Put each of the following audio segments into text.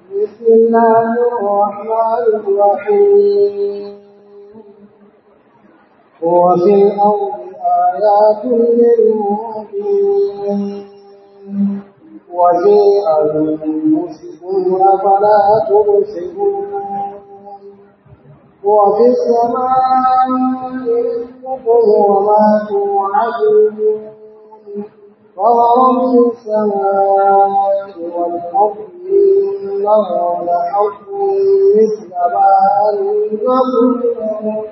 بسم الله الرحمن الرحيم وفي الأرض آيات للمؤمنين وفي أنفسكم أفلا تبصرون وفي السماء رزقكم وما توعدون فورب السماء والأرض إنه لحق مثل ما أنزلنا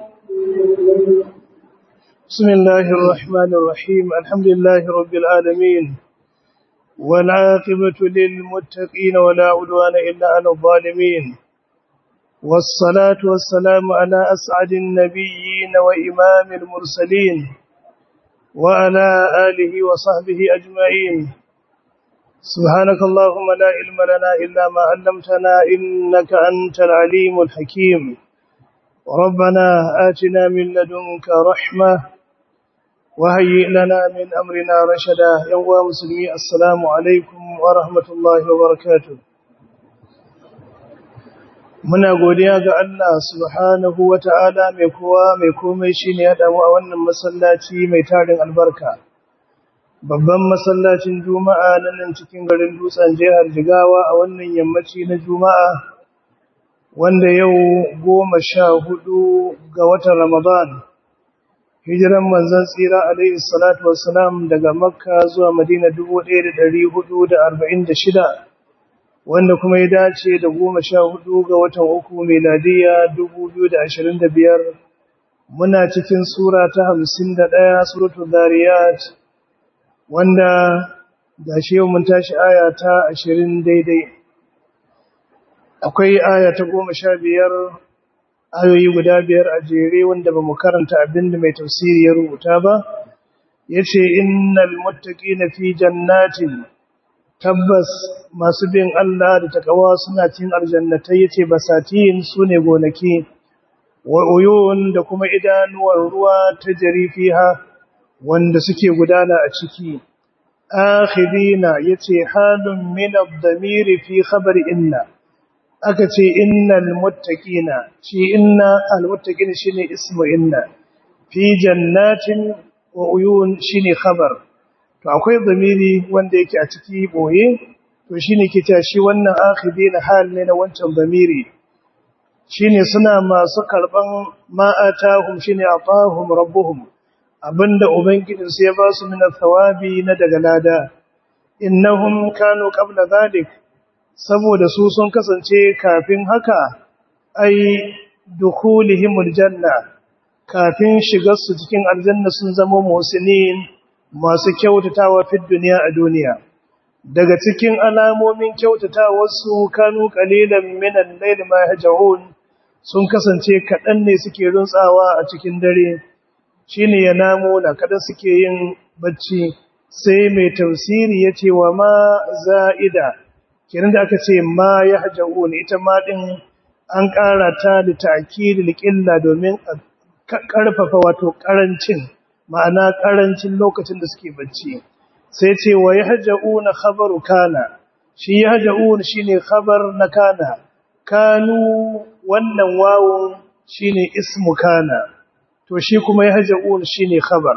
بسم الله الرحمن الرحيم الحمد لله رب العالمين والعاقبة للمتقين ولا عدوان إلا على الظالمين والصلاة والسلام على أسعد النبيين وإمام المرسلين وعلى آله وصحبه أجمعين سبحانك اللهم لا علم لنا إلا ما علمتنا إنك أنت العليم الحكيم ربنا آتنا من لدنك رحمة وهيئ لنا من أمرنا رشدا يوم مسلمي السلام عليكم ورحمة الله وبركاته muna godiya ga Allah subhanahu wata'ala mai kowa mai komai shine ya damu a wannan masallaci mai tarin albarka babban masallacin juma'a na nan cikin garin dutsen jihar jigawa a wannan yammaci na juma'a wanda yau goma sha hudu ga watan ramadan hijiran manzon tsira alaihi salatu wassalam daga makka zuwa madina 1446 wanda kuma ya dace da goma sha hudu ga watan uku meladiya dubu biyu da ashirin da biyar muna cikin sura ta hamsin da ɗaya suratul zariyat wanda ga shi yau mun tashi aya ta ashirin daidai akwai aya ta goma sha biyar ayoyi guda biyar a jere wanda ba mu karanta abin da mai tafsiri ya rubuta ba ya ce innal muttaqina fi jannatin tabbas masu bin Allah da takawa suna cin aljannatai yace basatin sune gonaki wa uyun da kuma idanuwar ruwa ta jari fiha wanda suke gudana a ciki akhidina yace halun min ad-damir fi khabar inna aka ce innal muttaqina shi inna al-muttaqina shine ismu inna fi jannatin wa uyun shine khabar to akwai zamiri wanda yake a ciki boye to shine ke cewa shi wannan akhidina hal ne na wancan zamiri shine suna masu karban ma'atahum shine atahum rabbuhum abinda ubangijin su ya ba su min thawabi na daga lada innahum kanu qabla zalik saboda su sun kasance kafin haka ai dukhulihimul janna kafin shigar su cikin aljanna sun zama musinin masu kyautatawa fi duniya a duniya daga cikin alamomin kyautatawarsu kanu qalilan minan layli ma yahjaun sun kasance kadan ne suke runtsawa a cikin dare shine ya namo na kada suke yin bacci sai mai tafsiri yace wa ma za'ida kiran da aka ce ma yahjaun ita ma din an ƙara ta da ta'kidil qilla domin karfafa wato karancin ma'ana ƙarancin lokacin da suke bacci sai ce wa yahja'una khabaru kana shi yahja'un shine khabar na kana kanu wannan wawun shine ismu kana to shi kuma yahja'un shine khabar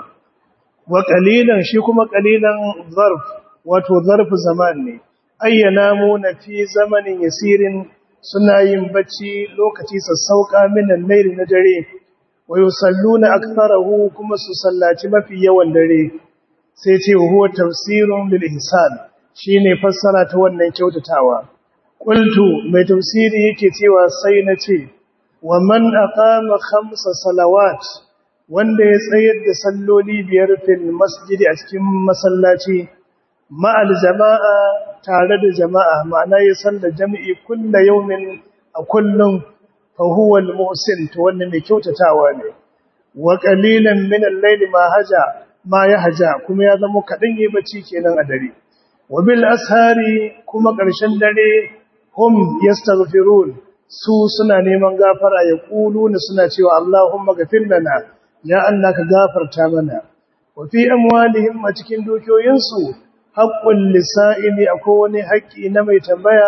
wa qalilan shi kuma qalilan zarf wato zarf zaman ne ayyana na fi zamanin yasirin suna yin bacci lokaci sassauka minan layli na dare wa yusalluna aktharahu kuma su sallaci mafi yawan dare sai ce huwa tafsirun bil ihsan shine fassara ta wannan kyautatawa qultu mai tafsiri yake cewa sai na ce wa man aqama khamsa salawat wanda ya tsayar da salloli biyar fil masjidi a cikin masallaci ma'al jama'a tare da jama'a ma'ana ya salla jami'i kullu yawmin a kullum فهو المحسن to wannan mai kyautatawa ne wa qalilan min al-layli ma haja ma yahja kuma ya zama kadan yi bacci kenan a dare wa bil ashari kuma ƙarshen dare hum yastaghfirun su suna neman gafara ya kuluna suna cewa Allahumma ghafir lana ya Allah ka gafarta mana wa fi amwalihim a cikin dukiyoyinsu haqqul lisa'imi akwai wani haƙƙi na mai tambaya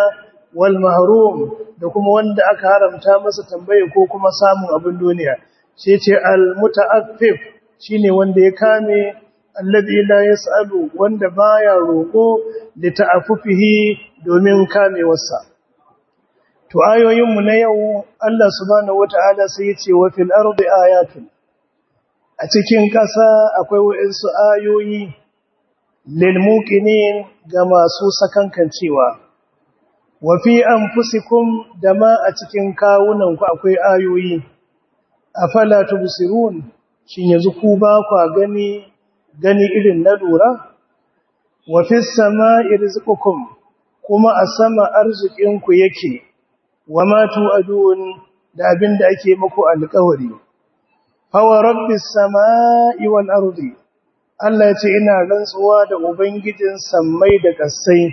wal mahrum da kuma wanda aka haramta masa tambaye ko kuma samun abin duniya sai ce al muta'affif shine wanda ya kame alladhi la yasalu wanda baya roko da ta'affufihi domin kamewarsa to ayoyin mu na yau Allah subhanahu wataala sai ya ce wa fil ardi ayatun a cikin ƙasa akwai wa'insu ayoyi lilmuqinin ga masu sakankancewa wa fi anfusikum da ma a cikin kawunanku akwai ayoyi afala tubsirun shin yanzu ku ba ku gani gani irin na lura wa fis sama'i rizqukum kuma a sama arzikinku yake wa ma tu'adun da abinda ake muku alƙawari fawa rabbis sama'i wal ardi Allah ce ina rantsuwa da ubangijin sammai da ƙasai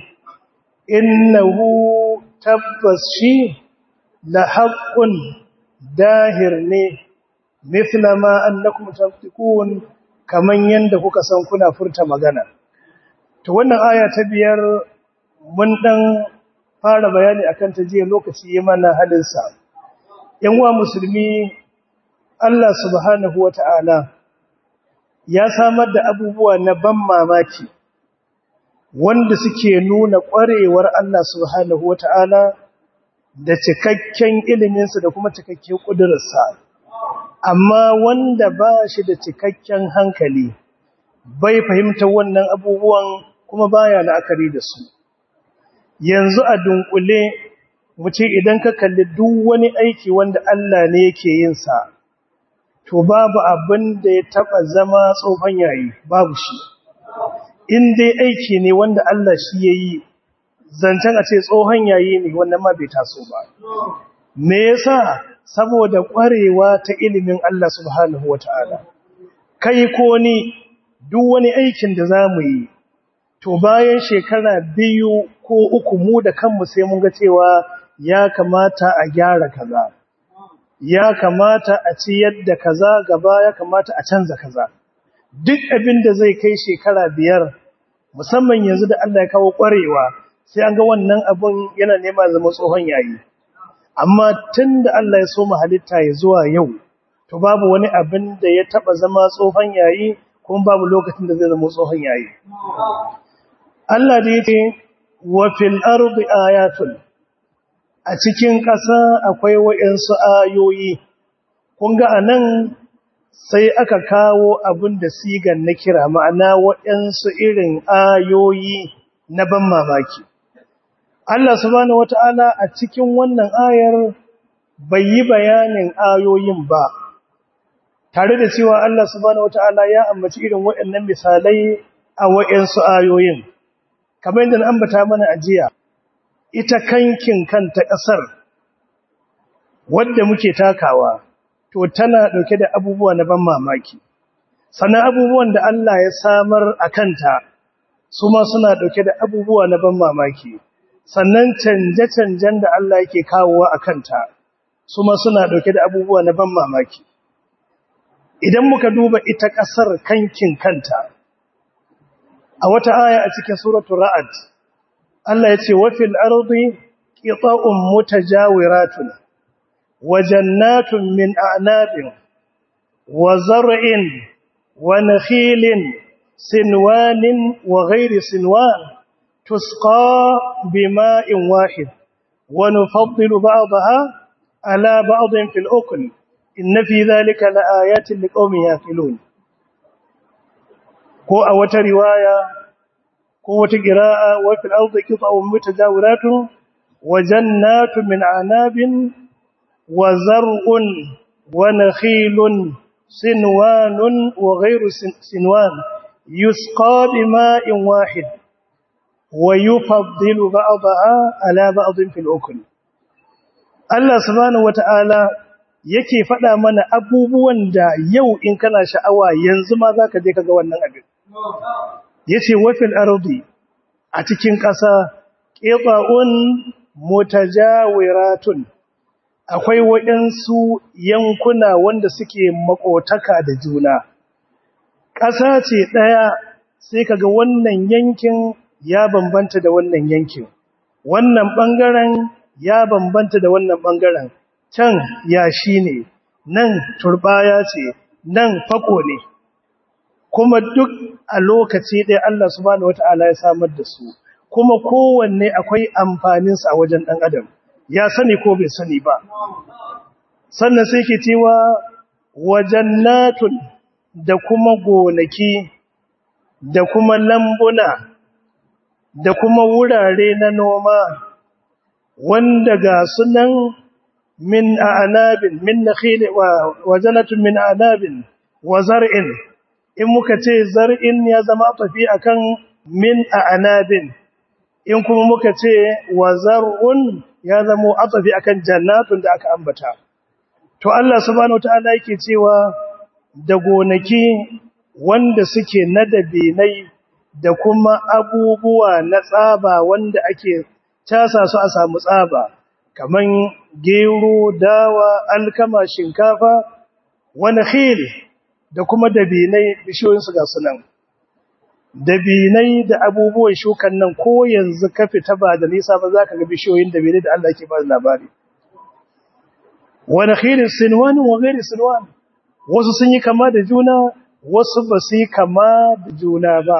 innahu tabbas shi la haqqun dahir ne mithla ma annakum taftikun kaman yanda kuka san kuna furta magana to wannan aya ta biyar mun dan fara bayani akan ta jiya lokaci yayin mana halin sa yan uwa musulmi Allah subhanahu wa ta'ala ya samar da abubuwa na ban mamaki wanda suke nuna ƙwarewar Allah subhanahu wa ta'ala da cikakken iliminsa da kuma cikakken ƙudurarsa. Amma wanda ba shi da cikakken hankali bai fahimta wannan abubuwan kuma baya la'akari da su. Yanzu a dunkule, wuce idan ka kalli duk wani aiki wanda Allah ne yake yinsa. to babu abin da ya taba zama tsofan yayi babu shi in dai aiki ne wanda Allah shi yayi zancen a ce tsohon yayi ne wannan ma bai taso ba me yasa saboda kwarewa ta ilimin Allah subhanahu wataala kai ko ni duk wani aikin da zamu yi to bayan shekara biyu ko uku mu da kanmu sai mun ga cewa ya kamata a gyara kaza ya kamata a ci yadda kaza gaba ya kamata a canza kaza duk abin da zai kai shekara biyar musamman yanzu da Allah ya kawo ƙwarewa sai an ga wannan abun yana nema zama tsohon yayi amma tun da Allah ya so mu halitta ya zuwa yau to babu wani abin da ya taba zama tsohon yayi kuma babu lokacin da zai zama tsohon yayi Allah da yake wa fil ardi ayatun a cikin ƙasa akwai waɗansu ayoyi, kun ga a nan sai aka kawo abin da sigan na kira ma'ana waɗansu irin ayoyi na ban mamaki. Allah subhanahu wata'ala a cikin wannan ayar bai yi bayanin ayoyin ba, tare da cewa Allah subhanahu wata'ala ya ambaci irin waɗannan misalai a waɗansu ayoyin, kamar yadda na ambata mana a jiya. ita kankin kanta ƙasar wadda muke takawa to tana ɗauke da abubuwa na ban mamaki sannan abubuwan da Allah ya samar a kanta su ma suna ɗauke da abubuwa na ban mamaki sannan canje-canjen da Allah yake kawowa a kanta su ma suna ɗauke da abubuwa na ban mamaki idan muka duba ita ƙasar kankin kanta a wata aya a cikin suratul ra'd Allah ya ce wafil ardi qita'un mutajawiratun wa jannatun min a'nabin wa zar'in wa nakhilin sinwanin wa ghairi sinwan tusqa bima'in wahid wa nufaddilu ba'daha ala ba'din fil ukl inna fi dhalika laayatin liqaumin yaqilun ko a wata riwaya ko wata qira'a wa fil ardi qita'un mutajawiratun wa jannatun min a'nabin wa zar'un wa nakhilun sinwanun wa ghayru sinwan yusqa bima'in wahid wa yufaddilu ba'daha ala ba'din fil ukl Allah subhanahu wata'ala yake faɗa mana abubuwan da yau in kana sha'awa yanzu ma zaka je kaga wannan abin yace wafil ardi a cikin ƙasa qita'un mutajawiratun akwai waɗansu yankuna wanda suke makotaka da juna ƙasa ce ɗaya sai kaga wannan yankin ya bambanta da wannan yankin wannan ɓangaren ya bambanta da wannan ɓangaren can yashi ne nan turbaya ce nan fako ne kuma duk a lokaci ɗaya Allah subhanahu wata'ala ya samar da su kuma kowanne akwai amfaninsa a wajen ɗan adam ya sani ko bai sani ba sannan sai ke cewa wajen natun da kuma gonaki da kuma lambuna da kuma wurare na noma wanda ga sunan min a'nabin min nakhil wa wajanatun min a'nabin wa zar'in in muka ce zar'in ya zama tafi akan min a'nabin in kuma muka ce wa zar'un ya zama atafi akan jannatun da aka ambata to Allah subhanahu wataala yake cewa da gonaki wanda suke na dabinai da kuma abubuwa na tsaba wanda ake casa su a samu tsaba kaman gero dawa alkama shinkafa wani khil da kuma dabinai bishiyoyinsu ga sunan dabinai da abubuwan shukan nan ko yanzu ka fita ba da nisa ba za ka ga bishiyoyin dabinai da Allah ke ba da labari wani khilin sinwan wa gairi sinwan wasu sun yi kama da juna wasu ba su yi kama da juna ba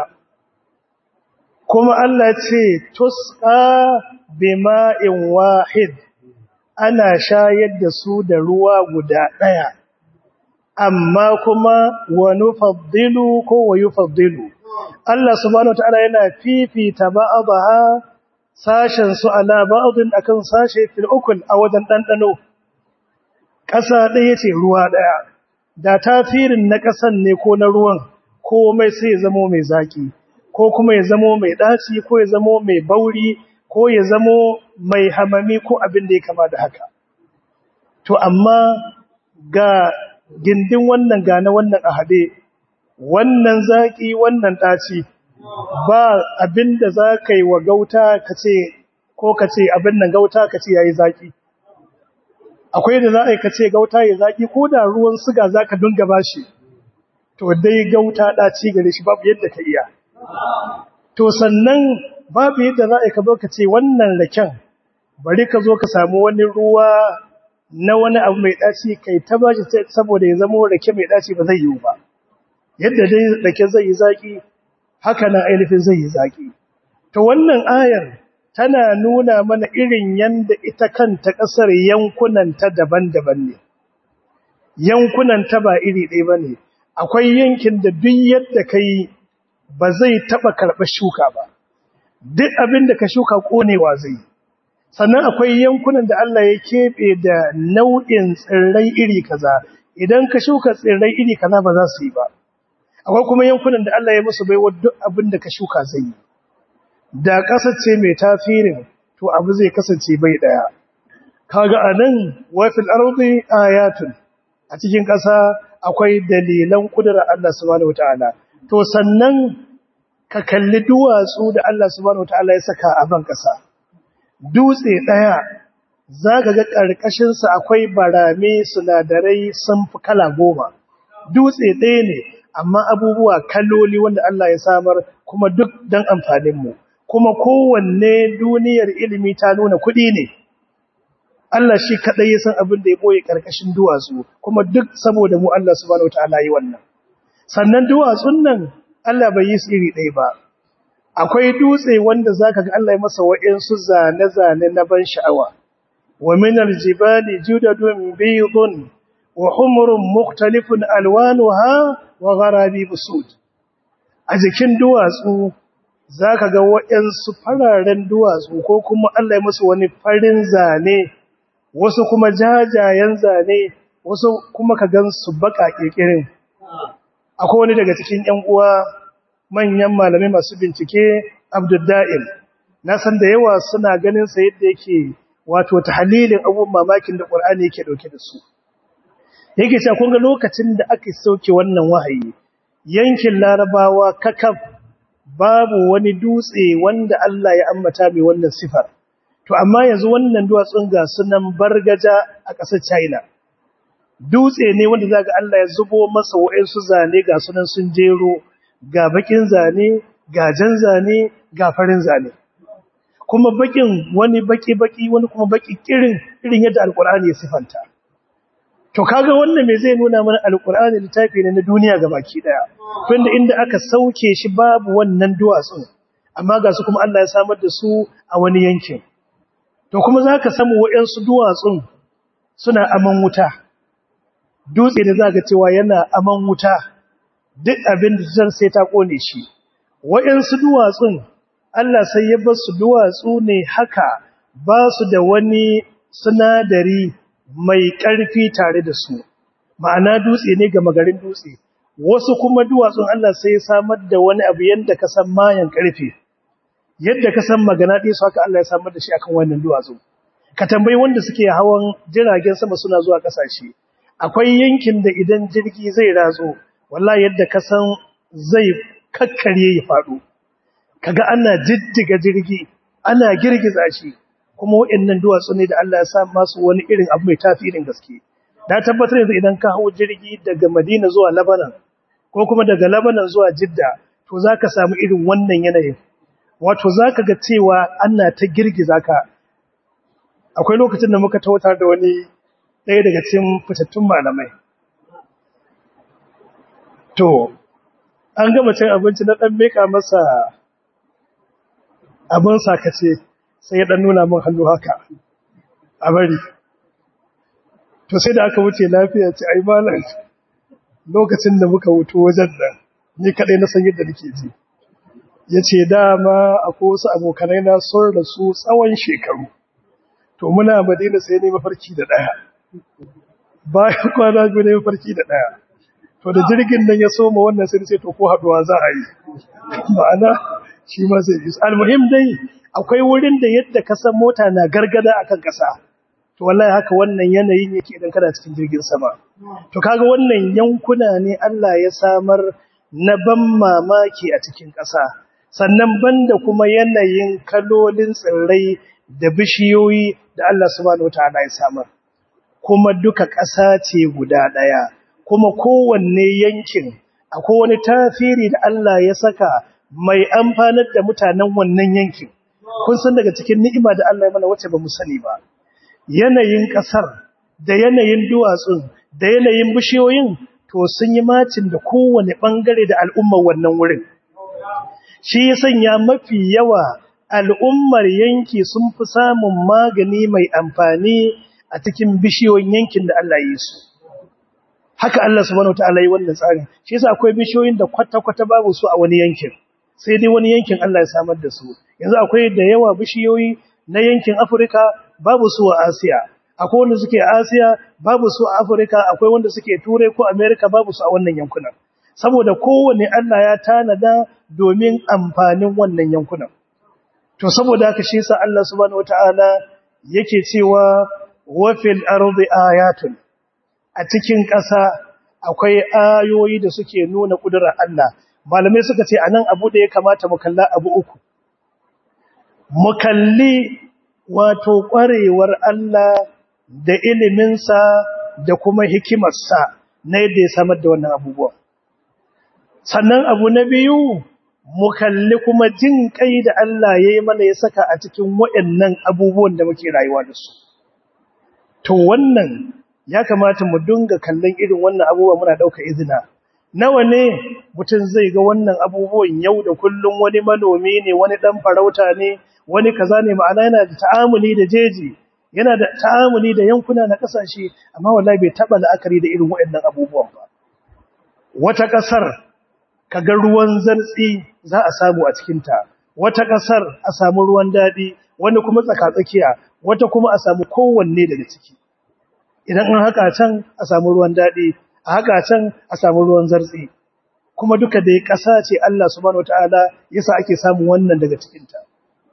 kuma Allah ce tusqa bima'in wahid ana shayar da su da ruwa guda daya amma kuma wa nufaddilu ko wa yufaddilu Allah subhanahu wataala yana fifita ba'daha sashen su ala ba'din akan sashe fil ukul a wajen dandano ƙasa ɗaya ce ruwa ɗaya da tasirin na ƙasan ne ko na ruwan komai sai ya zamo mai zaki ko kuma ya zamo mai ɗaci ko ya zamo mai bauri ko ya zamo mai hamami ko abin da ya kama da haka to amma ga gindin wannan ga na wannan a haɗe wannan zaki wannan ɗaci ba abin da za ka yi wa gauta ka ce ko ka ce abin nan gauta ka ce ya yi zaki akwai da za a yi ka ce gauta ya zaki ko da ruwan siga za ka dunga ba shi to dai gauta ɗaci gare shi babu yadda ka iya to sannan babu yadda za a yi ka zo ka ce wannan raken bari ka zo ka samu wani ruwa na wani abu mai ɗaci kai ta ba shi saboda ya zama rake mai ɗaci ba zai yiwu ba yadda dai rake zai yi zaƙi haka na ainihin zai yi zaƙi to wannan ayar tana nuna mana irin yanda ita kanta ƙasar yankunanta daban-daban ne yankunanta ba iri ɗaya ba ne akwai yankin da duk yadda ka yi ba zai taɓa karɓar shuka ba duk abin da ka shuka ƙonewa zai sannan akwai yankunan da Allah ya keɓe da nau'in tsirrai iri kaza idan ka shuka tsirrai iri kaza ba za su yi ba akwai kuma yankunan da Allah ya musu baiwa duk abin da ka shuka zai yi da ƙasar ce mai tafirin to abu zai kasance bai ɗaya kaga anan wa fil ardi ayatun a cikin ƙasa akwai dalilan kudurar Allah subhanahu wataala to sannan ka kalli duwatsu da Allah subhanahu wataala ya saka a ban ƙasa dutse ɗaya zaka ga ƙarƙashin sa akwai barame sinadarai sun fi kala goma dutse ɗaya ne amma abubuwa kaloli wanda Allah ya samar kuma duk dan amfanin mu kuma kowanne duniyar ilimi ta nuna kuɗi ne Allah shi kaɗai ya san abin da ya ɓoye ƙarƙashin duwatsu kuma duk saboda mu Allah subhanahu wataala yi wannan sannan duwatsun nan Allah bai yi su iri ɗaya ba akwai dutse wanda zaka ga Allah ya masa wa'insu zane-zane na ban sha'awa wa min aljibali judadun baydun wa humrun mukhtalifun alwanuha wa gharabi busud a jikin duwatsu zaka ga wa'insu fararen duwatsu ko kuma Allah ya masa wani farin zane wasu kuma jajayen zane wasu kuma ka gan su baka kirkirin akwai wani daga cikin ƴan uwa manyan malamai masu bincike Abdullahi na san da yawa suna ganin sa yadda yake wato tahlilin abubuwan mamakin da Qur'ani yake dauke da su yake cewa kun ga lokacin da aka sauke wannan wahayi yankin Larabawa kakaf babu wani dutse wanda Allah ya ambata mai wannan sifar to amma yanzu wannan duwatsun ga sunan bargaja a ƙasar China dutse ne wanda zaka Allah ya zubo masa wa'ansu zane ga sunan sun jero ga bakin zane ga jan zane ga farin zane kuma bakin wani baki baki wani kuma baki kirin irin yadda alqur'ani ya sifanta to kaga wannan me zai nuna mana alqur'ani littafi ne na duniya gabaki daya tunda inda aka sauke shi babu wannan duwatsun amma ga su kuma Allah ya samar da su a wani yankin to kuma zaka samu wayansu duwatsun suna aman wuta dutse da zaka cewa yana aman wuta duk abin da zan sai ta kone shi wayansu duwatsun Allah sai ya bar su duwatsu ne haka ba su da wani sinadari mai ƙarfi tare da su ma'ana dutse ne ga magarin dutse wasu kuma duwatsun Allah sai ya samar da wani abu yadda ka san mayan ƙarfe yadda ka san magana ɗaya su haka Allah ya samar da shi akan wannan duwatsu ka tambayi wanda suke hawan jiragen sama suna zuwa ƙasashe akwai yankin da idan jirgi zai ratso wallahi yadda ka san zai kakkare ya faɗo kaga ana jiddiga jirgi ana girgiza shi kuma waɗannan duwatsu ne da Allah ya sa masu wani irin abu mai tafirin gaske da tabbatar yanzu idan ka hau jirgi daga Madina zuwa Lebanon ko kuma daga Lebanon zuwa Jidda to zaka samu irin wannan yanayin wato zaka ga cewa ana ta girgiza ka akwai lokacin da muka tautar da wani ɗaya daga cikin fitattun malamai to an gama cin abinci na ɗan meka masa abin sakace sai ya ɗan nuna min hannu haka a bari to sai da aka wuce lafiya ce ai malam lokacin da muka wuto wajen nan ni kaɗai na san yadda nake ji ya ce dama akwai wasu abokanai na sun rasu tsawon shekaru to muna madina sai ne mafarki da ɗaya bayan kwana biyu ne mafarki da ɗaya to da jirgin nan ya soma wannan sai ce to ko haɗuwa za a yi ma'ana shi ma zai yi almuhim dai akwai wurin da yadda kasan mota na gargada akan kasa to wallahi haka wannan yanayin yake idan kana cikin jirgin sama to kaga wannan yankuna ne Allah ya samar na ban mamaki a cikin kasa sannan banda kuma yanayin kalolin tsirrai da bishiyoyi da Allah subhanahu wataala ya samar kuma duka kasa ce guda daya kuma kowanne yankin akwai wani tafiri da Allah ya saka mai amfanar da mutanen wannan yankin kun san daga cikin ni'ima da Allah ya mana wacce ba mu sani ba yanayin kasar da yanayin duwatsun da yanayin bishiyoyin to sun yi macin da kowane bangare da al'ummar wannan wurin shi ya sanya mafi yawa al'ummar yanki sun fi samun magani mai amfani a cikin bishiyoyin yankin da Allah ya yi su haka Allah subhanahu wataala yi wannan tsarin shi yasa akwai bishiyoyin da kwata-kwata babu su a wani yankin sai dai wani yankin Allah ya samar da su yanzu akwai da yawa bishiyoyi na yankin Afirka babu su a Asiya akwai wanda suke a Asiya babu su a Afirka akwai wanda suke Turai ko America babu su a wannan yankunan saboda kowanne Allah ya tanada domin amfanin wannan yankunan to saboda haka shi yasa Allah subhanahu wataala yake cewa wa fil ardi ayatun a cikin ƙasa akwai ayoyi da suke nuna ƙudurar Allah malamai suka ce anan abu da ya kamata mu kalla abu uku mu kalli wato ƙwarewar Allah da iliminsa da kuma hikimarsa na yadda ya samar da wannan abubuwa sannan abu na biyu mu kalli kuma jin kai da Allah ya yi mana ya saka a cikin waɗannan abubuwan da muke rayuwa da su to wannan ya kamata mu dinga kallon irin wannan abubuwa muna ɗauka izina nawa ne mutum zai ga wannan abubuwan yau da kullum wani manomi ne wani ɗan farauta ne wani kaza ne ma'ana yana da ta'amuli da jeji yana da ta'amuli da yankuna na ƙasashe amma wallahi bai taɓa la'akari da irin waɗannan abubuwan ba wata ƙasar kaga ruwan zartsi za a samu a cikinta wata ƙasar a samu ruwan daɗi wani kuma tsakatsakiya wata kuma a samu kowanne daga ciki idan an haka can a samu ruwan daɗi a haka can a samu ruwan zartsi kuma duka da ya ƙasa ce Allah subhanahu wataala yasa ake samun wannan daga cikinta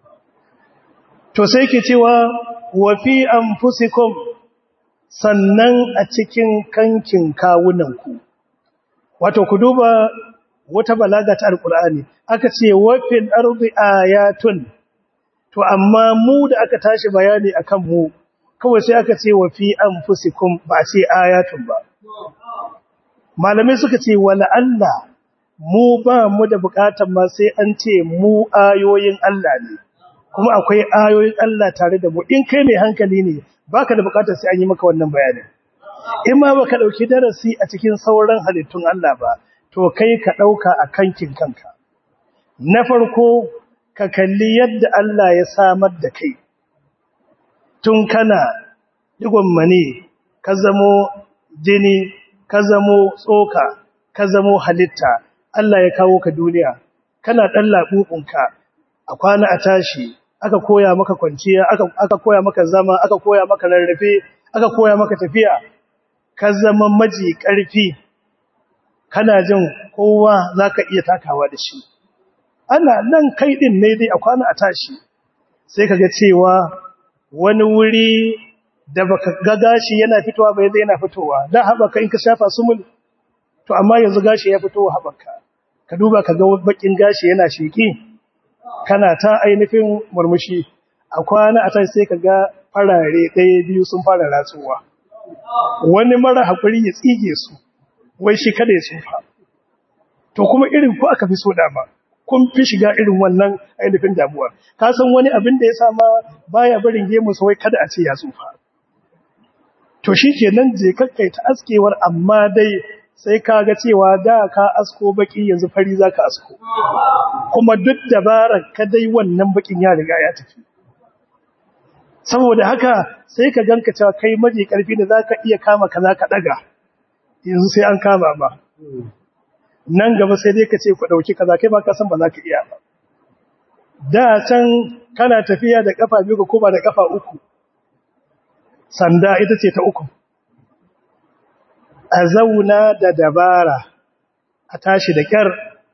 to sai ke cewa wa fi anfusikum sannan a cikin kankin kawunanku wato ku duba wata balaga ta alqur'ani aka ce wa fil ardi ayatun to amma mu da aka tashi bayani akan mu kawai sai aka ce wa fi anfusikum ba ce ayatun ba malamai suka ce wala Allah mu ba mu da bukatan ma sai an ce mu ayoyin Allah ne kuma akwai ayoyin Allah tare da mu in kai mai hankali ne baka da bukatar sai an yi maka wannan bayanin in ma baka dauki darasi a cikin sauran halittun Allah ba to kai ka dauka a kankin kanka na farko ka kalli yadda Allah ya samar da kai tun kana digon mani ka zamo jini ka zamo tsoka ka zamo halitta Allah ya kawo ka duniya kana dan labubunka a kwana a tashi aka koya maka kwanciya aka aka koya maka zama aka koya maka rarrafe aka koya maka tafiya ka zama maji karfi kana jin kowa zaka iya takawa da shi ana nan kai din ne dai a kwana a tashi sai kaga cewa wani wuri da baka ga gashi yana fitowa bai zai yana fitowa da haɓaka in ka shafa sumul to amma yanzu gashi ya fito haɓaka ka duba ka ga bakin gashi yana sheki kana ta ainihin murmushi a kwana a tashi sai ka ga farare ɗaya biyu sun fara ratsuwa wani mara haƙuri ya tsige su wai shi kada ya tsufa to kuma irin ku aka fi so dama kun fi shiga irin wannan ainihin damuwa ka san wani abin da ya sama baya barin gemu wai kada a ce ya tsufa to shi kenan je kakkai ta askewar amma dai sai ka ga cewa da ka asko baki yanzu fari za ka asko kuma duk dabarar ka dai wannan bakin ya riga ya tafi saboda haka sai ka ganka cewa kai maji karfi da za ka iya kama ka za ka daga yanzu sai an kama ba nan gaba sai dai ka ce ku ɗauki kaza kai ba ka san ba za ka iya ba da can kana tafiya da kafa biyu ka koma da kafa uku sanda ita ce ta uku a zauna da dabara a tashi da kyar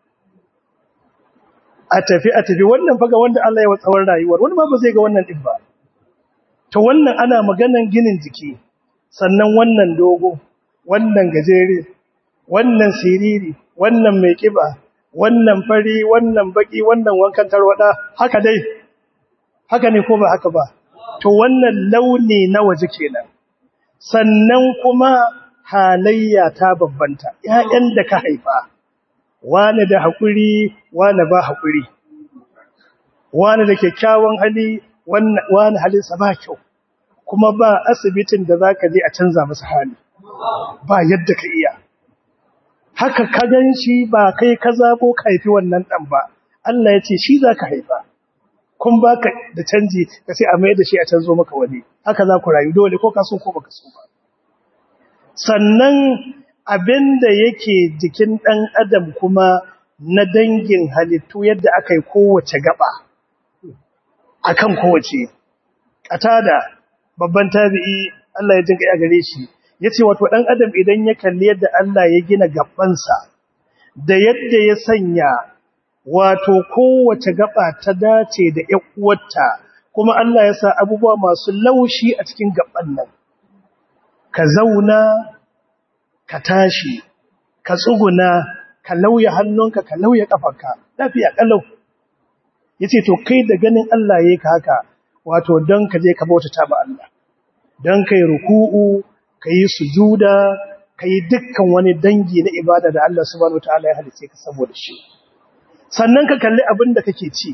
a tafi a tafi wannan faga wanda Allah ya watsawar rayuwar wani ma ba zai ga wannan din ba to wannan ana maganan ginin jiki sannan wannan dogo wannan gajere wannan siriri wannan mai kiba wannan fari wannan baki wannan wankan tarwada haka dai haka ne ko ba haka ba to wannan launi na waje kenan sannan kuma halayya ta babbanta ƴaƴan da ka haifa wani da hakuri wani ba hakuri wani da kyakkyawan hali wani halinsa ba kyau kuma ba asibitin da zaka je a canza masa hali ba yadda ka iya haka ka gan shi ba kai ka zabo ka haifi wannan dan ba Allah ya ce shi zaka haifa kun baka da canji ka sai a mai da shi a canzo maka wani haka za ku rayu dole ko ka so ko baka so ba sannan abinda yake jikin dan adam kuma na dangin halittu yadda aka yi kowace gaba akan kowace katada babban tabi'i Allah ya jinka ya gare shi yace wato dan adam idan ya kalli yadda Allah ya gina gabansa da yadda ya sanya wato kowace gaba ta dace da ƴan uwarta kuma Allah ya sa abubuwa masu laushi a cikin gaban nan ka zauna ka tashi ka tsuguna ka lauya hannunka ka lauya kafarka lafiya kalau yace to kai da ganin Allah yayi ka haka wato dan ka je ka bautata ba Allah dan kai ruku'u kai sujuda kai dukkan wani dangi na ibada da Allah subhanahu wataala ya halice ka saboda shi sannan ka kalli abin da kake ci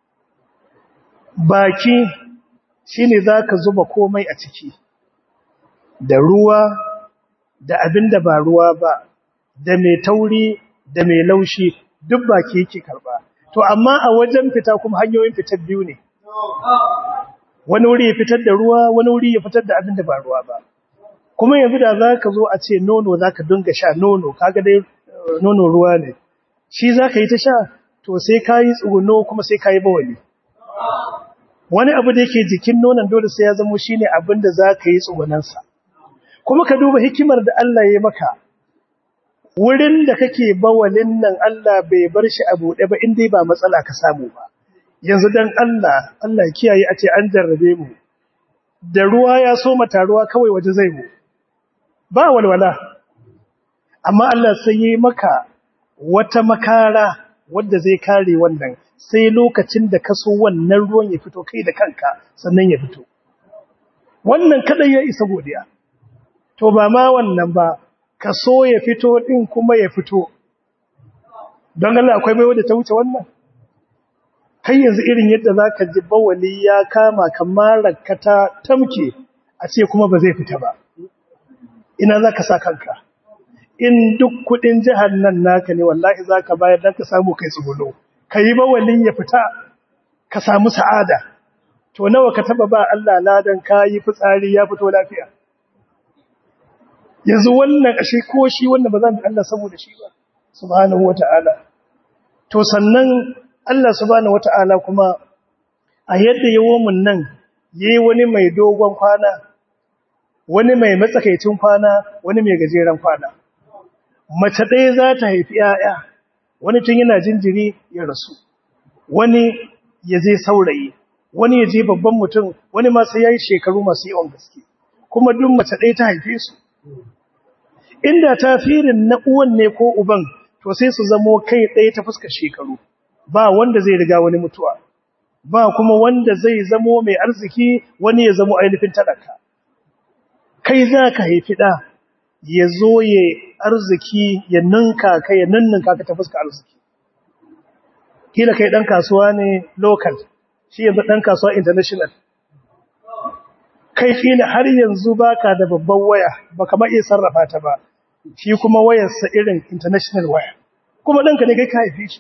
baki shine zaka zuba komai a ciki da ruwa da abin da ba ruwa ba da mai tauri da mai laushi duk baki yake karba to amma a wajen fita kuma hanyoyin fitar biyu ne wani wuri ya fitar da ruwa wani wuri ya fitar da abin da ba ruwa ba kuma yanzu da zaka zo a ce nono zaka dinga sha nono kaga dai nono ruwa ne shi zaka yi ta sha to sai kayi tsuguno kuma sai kayi bawali wani abu da yake jikin nonon dole sai ya zama shine abin da zaka yi tsugunansa kuma ka duba hikimar da Allah ya maka wurin da kake bawalin nan Allah bai bar shi a buɗe ba inda ba matsala ka samu ba yanzu dan Allah Allah ya kiyaye a ce an jarrabe mu da ruwa ya so mata ruwa kawai waje zai mu ba walwala amma Allah sai yi maka wata makara wadda zai kare wannan sai lokacin da ka so wannan ruwan ya fito kai da kanka sannan ya fito wannan kadai ya isa godiya to ba ma wannan ba ka so ya fito din kuma ya fito don Allah akwai mai wadda ta wuce wannan kai yanzu irin yadda za ka ji bawali ya kama kamar ta tamke a ce kuma ba zai fita ba ina za ka sa kanka in duk kudin jihar nan naka ne wallahi za ka bayar don ka samu kai tsugulo ka yi bawalin ya fita ka samu sa'ada to nawa ka taba ba Allah ladan ka yi fitsari ya fito lafiya yanzu wannan ashe ko shi wannan ba zan Allah saboda shi ba subhanahu wata'ala to sannan Allah subhanahu wata'ala kuma a yadda yawo mun nan yayi wani mai dogon kwana wani mai matsakaicin kwana wani mai gajeren kwana mace ɗaya za ta haifi ‘ya'ya wani tun yana jinjiri ya rasu wani ya je saurayi wani ya je babban mutum wani ma sai ya yi shekaru masu yawan gaske kuma duk mace ɗaya ta haife su inda tafirin na uwan ne ko uban to sai su zamo kai ɗaya ta fuskar shekaru ba wanda zai riga wani mutuwa ba kuma wanda zai zamo mai arziki wani ya zamo ainihin talaka kai za ka haifi ɗa ya zo ya arziki ya ninka ka ya ninninka ka ta fuskar arziki kila kai ɗan kasuwa ne local shi yanzu ɗan kasuwa international kai kila har yanzu baka da babban waya baka ma iya sarrafa ta ba shi kuma wayarsa irin international waya kuma ɗanka ne kai ka haife shi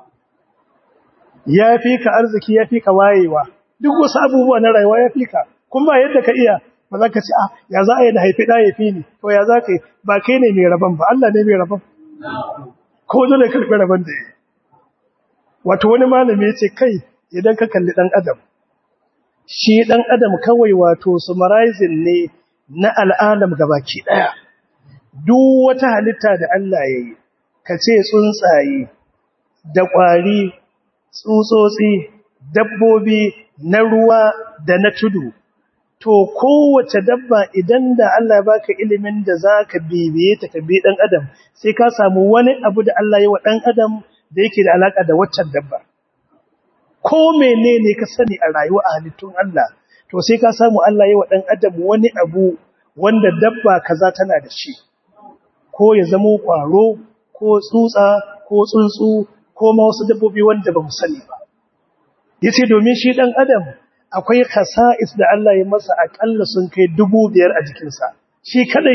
ya fi ka arziki ya fi ka wayewa duk wasu abubuwa na rayuwa ya fi ka kuma ba yadda ka iya ba za ka ce ah ya za a yi da haifi ɗa ya fi ni to ya za ka yi ba kai ne mai rabon ba Allah ne mai rabon ko dole karɓi rabon da ya yi wato wani malami ya ce kai idan ka kalli ɗan adam shi ɗan adam kawai wato summarizing ne na al'alam gabaki ɗaya duk wata halitta da Allah ya yi ka ce tsuntsaye da ƙwari tsutsotsi dabbobi na ruwa da na tudu to kowace dabba idan da Allah ya baka ilimin da za ka bibiye ta ka bi ɗan adam sai ka samu wani abu da Allah ya wa ɗan adam da yake da alaƙa da waccan dabba ko menene ka sani a rayuwa a halittun Allah to sai ka samu Allah ya wa ɗan adam wani abu wanda dabba kaza tana da shi ko ya zamo ƙwaro ko tsutsa ko tsuntsu ko ma wasu dabbobi wanda ba mu sani ba yace domin shi ɗan adam akwai khasa'is da Allah ya masa akalla sun kai dubu biyar a jikinsa shi kadai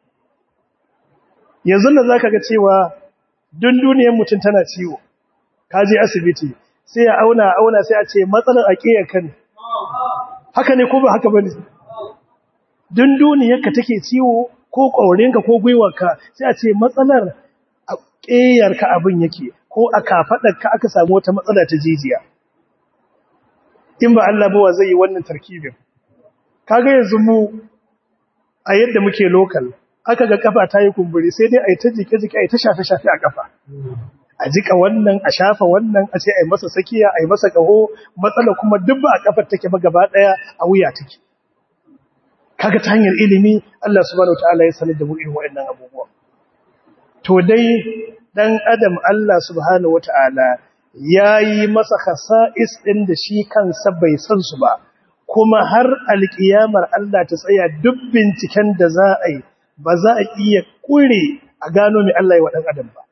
yanzu da zaka ga cewa dun duniyar mutum tana ciwo ka je asibiti sai ya auna auna sai a ce matsalar aqiyarka ne haka ne ko ba haka bane dun duniyarka take ciwo ko ƙaurinka ko gwiwarka sai a ce matsalar aqiyarka abin yake ko a kafadarka aka samu wata matsala ta jijiya in ba Allah ba zai yi wannan tarkibin kaga yanzu mu a yadda muke local aka ga kafa ta yi kumburi sai dai a yi ta jike-jike a yi ta shafe-shafe a kafa a jika wannan a shafa wannan a ce a yi masa sakiya a yi masa kaho matsala kuma duk ba a kafar take ba gaba daya a wuya take kaga ta hanyar ilimi Allah subhanahu wataala ya sanar da mu irin waɗannan abubuwa to dai dan adam Allah subhanahu wataala yayi masa khasa'is din da shi kansa bai san su ba kuma har alkiyamar Allah ta tsaya duk binciken da za a yi ba za a iya kure a gano mai Allah ya wa ɗan adam ba.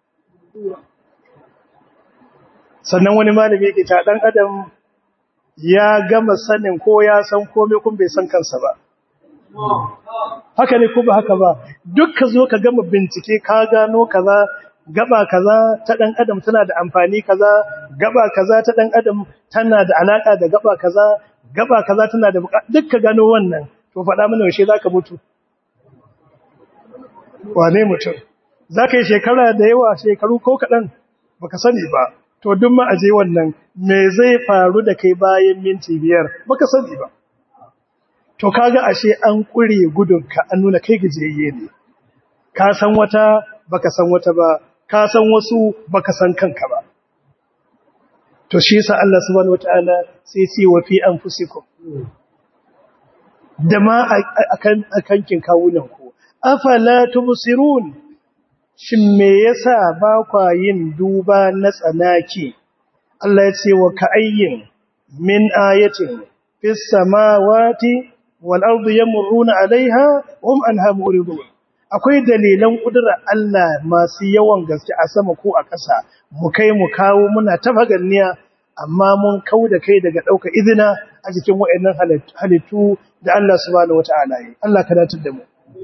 Sannan wani malami yake ta ɗan adam ya gama sanin ko ya san komai kun bai san kansa ba. Haka ne ko ba haka ba, duk ka zo ka gama bincike ka gano kaza gaba kaza ta ɗan adam tana da amfani kaza, gaba kaza ta ɗan adam tana da alaƙa da gaba kaza, gaba kaza tana da duk ka gano wannan, to faɗa mana yaushe za ka mutu. wane mutum za ka yi shekara da yawa shekaru ko kaɗan ba ka sani ba to duk ma aje wannan me zai faru da kai bayan minti biyar ba ka sani ba to kaga ashe an ƙure gudunka an nuna kai gajiyayye ne ka san wata ba ka san wata ba ka san wasu ba ka san kanka ba to shi yasa Allah subhanahu wataala sai ce wa fi anfusikum da ma akan akankin kawunan ku afala tubsirun shin me yasa ba kwa yin duba na tsanaki Allah ya ce wa ka'ayyin min ayatin fis samawati wal ardi yamurruna alaiha hum anha muridun akwai dalilan kudura Allah masu yawan gaske a sama ko a ƙasa mu kai mu kawo muna ta faganniya amma mun kau da kai daga ɗauka izina a cikin waɗannan halittu da Allah subhanahu wata'ala yi Allah ka datar da mu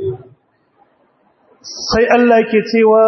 sai Allah ke cewa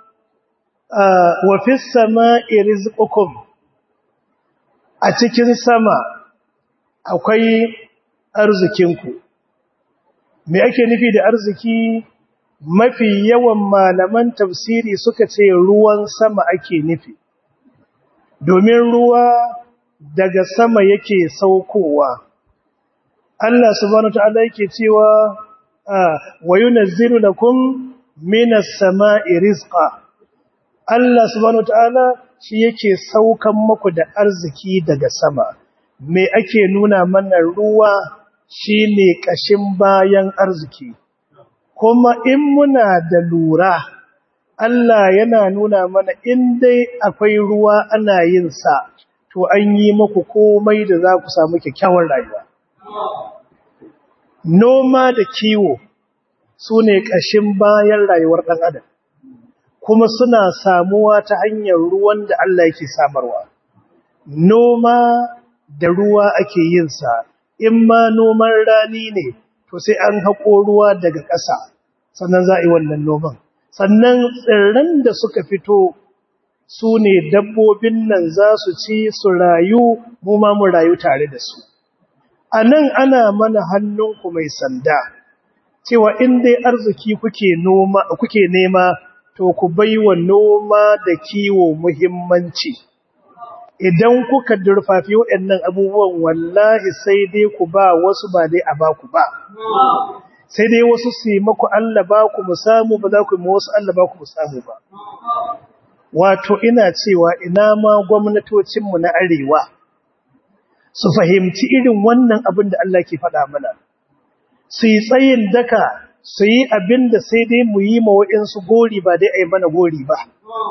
wa fis sama'i rizqukum a cikin sama akwai arzikinku me ake nufi da arziki mafi yawan malaman tafsiri suka ce ruwan sama ake nufi domin ruwa daga sama yake saukowa Allah subhanahu wataala yake cewa wa yunazzilu lakum minas sama'i rizqa Allah subhanahu wataala shi yake saukan muku da arziki daga sama me ake nuna mana ruwa shine kashin bayan arziki kuma in muna da lura Allah yana nuna mana in dai akwai ruwa ana yin sa to an yi muku komai da za ku samu kyakkyawar rayuwa noma da kiwo su ne ƙashin bayan rayuwar ɗan adam kuma suna samuwa ta hanyar ruwan da Allah yake samarwa noma da ruwa ake yin sa in ma noman rani ne to sai an haƙo ruwa daga ƙasa sannan za a yi wannan noman sannan tsirran da suka fito su ne dabbobin nan za su ci su rayu mu ma mu rayu tare da su a nan ana mana hannunku mai sanda cewa in dai arziki kuke noma kuke nema to ku baiwa noma da kiwo muhimmanci idan kuka durfafi waɗannan abubuwan wallahi sai dai ku ba wasu ba dai a ba ku ba sai dai wasu su yi maku Allah ba ku mu samu ba za ku yi wasu Allah ba ku mu samu ba wato ina cewa ina ma gwamnatocinmu na arewa su fahimci irin wannan abin da Allah ke faɗa mana su yi tsayin daka su yi abin da sai dai mu yi mawa'insu gori ba dai a yi mana gori ba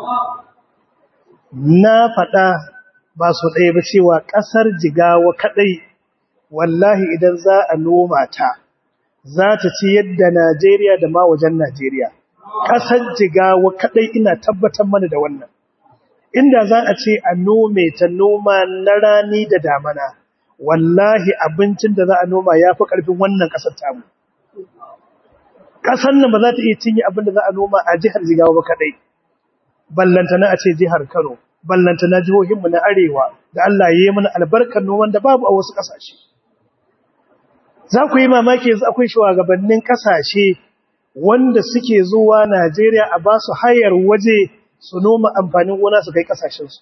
na faɗa ba su ɗaya ba cewa ƙasar jigawa kaɗai wallahi idan za a noma ta za ta ci yadda Najeriya da ma wajen Najeriya. Ƙasar jigawa kaɗai ina tabbatar mana da wannan. Inda za a ce a nome ta noma na rani da damana, wallahi abincin da za a noma ya fi ƙarfin wannan ƙasar tamu. Ƙasar nan ba za ta iya cinye abin da za a noma a jihar jigawa ba kaɗai. Ballantana a ce jihar Kano, ballantana jihohinmu na Arewa, da Allah ya yi mana albarkar noman da babu a wasu ƙasashe. za ku yi mamaki yanzu akwai shugabannin kasashe wanda suke zuwa Najeriya a ba su hayar waje su noma amfanin gona su kai kasashensu.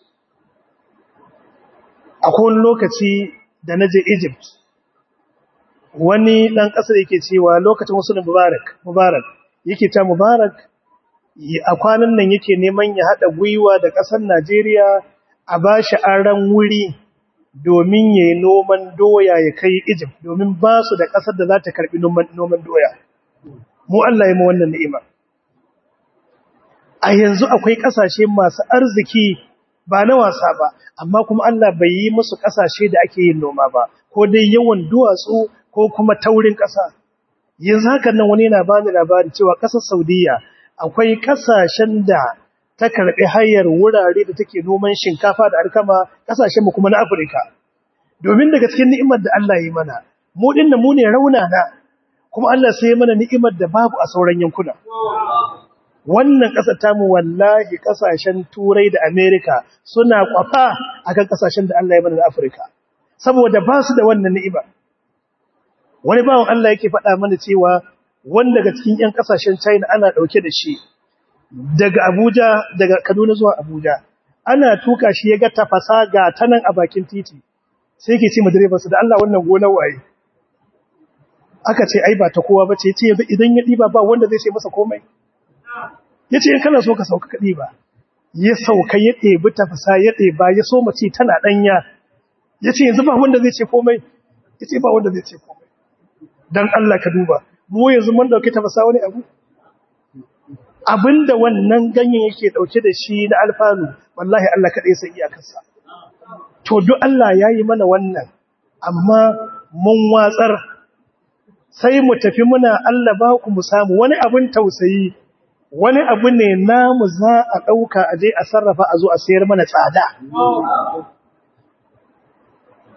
Akwai wani lokaci da na je Egypt, wani ɗan ƙasar yake cewa lokacin wasu da Mubarak, Mubarak, yake ta Mubarak a kwanan nan yake neman ya haɗa gwiwa da ƙasar Najeriya a ba shi aran wuri domin ya yi noman doya ya kai Egypt domin ba su da ƙasar da za ta karɓi noman doya. Mu Allah ya ma wannan ni'ima. A yanzu akwai ƙasashe masu arziki ba na wasa ba, amma kuma Allah bai yi musu ƙasashe da ake yin noma ba, ko dai yawan duwatsu ko kuma taurin ƙasa. Yanzu hakan nan wani yana bani labari cewa ƙasar Saudiya akwai ƙasashen da ta karɓi hayar wurare da take noman shinkafa da alkama ƙasashen mu kuma na Afirka. Domin daga cikin ni'imar da Allah ya yi mana, mu dinna mu ne raunana, kuma Allah sai ya mana ni'imar da babu a sauran yankuna. Wannan ƙasar tamu wallahi ƙasashen Turai da Amerika suna kwafa akan ƙasashen da Allah ya mana da Afirka. Saboda ba su da wannan ni'ima. Wani bawan Allah yake faɗa mana cewa wanda daga cikin 'yan ƙasashen China ana ɗauke da shi daga Abuja daga Kaduna zuwa Abuja ana tuka shi ya ga tafasa ga tanan a bakin titi sai yake ce ma direbansa da Allah wannan gonar waye aka ce ai ba ta kowa bace yace yanzu idan ya diba ba wanda zai ce masa komai yace in kana so ka sauka ka diba ya sauka ya ɗebi tafasa ya ɗeba ya so mace tana danya yace yanzu ba wanda zai ce komai yace ba wanda zai ce komai dan Allah ka duba mu yanzu mun dauki tafasa wani abu abinda wannan ganyen yake dauke da shi na alfanu wallahi Allah kadai sai iyakarsa to duk Allah yayi mana wannan amma mun watsar sai mu tafi muna Allah ba ku mu samu wani abin tausayi wani abu ne namu za a dauka aje a sarrafa a zo a sayar mana tsada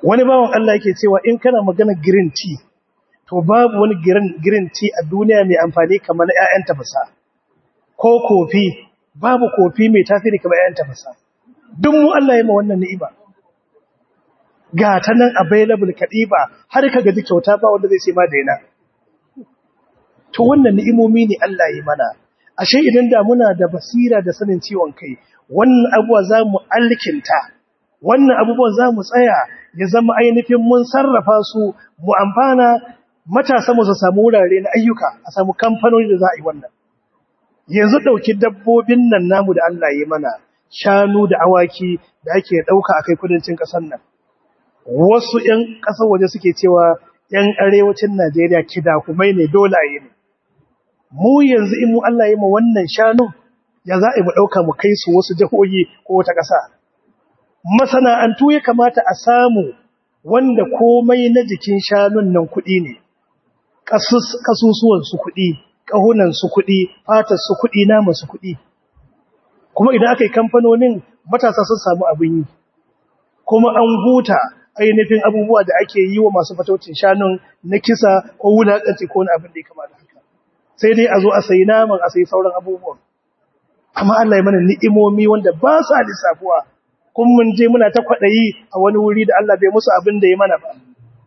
wani bawan Allah yake cewa in kana magana green tea to babu wani green green tea a duniya mai amfani kamar na ƴaƴan tafasa ko kofi babu kofi mai tasiri kamar ƴaƴan tafasa duk mu Allah ya ma wannan ni'ima ga ta nan available kadiba har ka gaji kyauta ba wanda zai ce ma daina to wannan ni'imomi ne Allah ya mana ashe idan da muna da basira da sanin ciwon kai wannan abuwa za mu alkinta wannan abubuwan za mu tsaya ya zama ainihin mun sarrafa su mu amfana matasa mu su samu wurare na ayyuka a samu kamfanoni da za a yi wannan yanzu ɗauki dabbobin nan namu da Allah ya mana shanu da awaki da ake ɗauka a kai kudancin ƙasar nan wasu ‘yan ƙasar waje suke cewa ‘yan arewacin Najeriya kidakumai ne dole a yi ne mu yanzu in mu Allah ya ma wannan shanun ya za a yi mu ɗauka mu kai su wasu jihohi ko wata ƙasa masana'antu ya kamata a samu wanda komai na jikin shanun nan kuɗi ne ƙasusuwansu kuɗi ƙahunansu kuɗi fatarsu kuɗi namansu kuɗi kuma idan aka yi kamfanonin matasa sun samu abin yi kuma an huta ainihin abubuwa da ake yi wa masu fataucin shanun na kisa ko wulaƙanci ko wani abin da ya kamata haka sai dai a zo a sayi naman a sayi sauran abubuwan amma Allah ya mana ni'imomi wanda ba sa lissafuwa kun mun je muna ta kwaɗayi a wani wuri da Allah bai musu abin da ya mana ba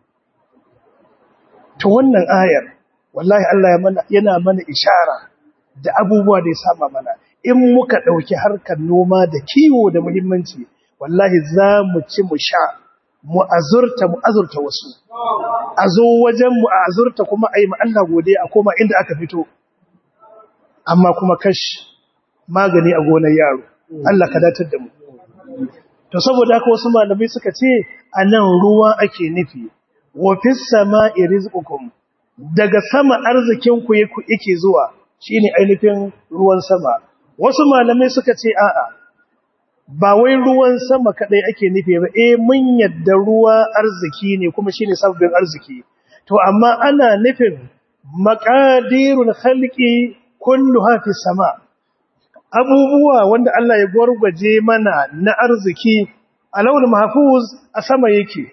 to wannan ayar wallahi Allah ya mana yana mana ishara da abubuwa da ya saba mana in muka ɗauki harkar noma da kiwo da muhimmanci wallahi za mu ci mu sha mu azurta mu azurta wasu a zo wajen mu a azurta kuma a yi Allah gode a koma inda aka fito amma kuma kash magani a gonar yaro Allah ka datar da mu to saboda haka wasu malamai suka ce a nan ruwa ake nufi wa fis sama'i rizqukum daga sama arzikin ku yake zuwa shine ainihin ruwan sama wasu malamai suka ce a'a ba wai ruwan sama kadai ake nufi ba eh mun yadda ruwa arziki ne kuma shine sabbin arziki to amma ana nufin maqadirul khalqi kulluha fi sama abubuwa wanda Allah ya gwargwaje mana na arziki alawul mahfuz a sama yake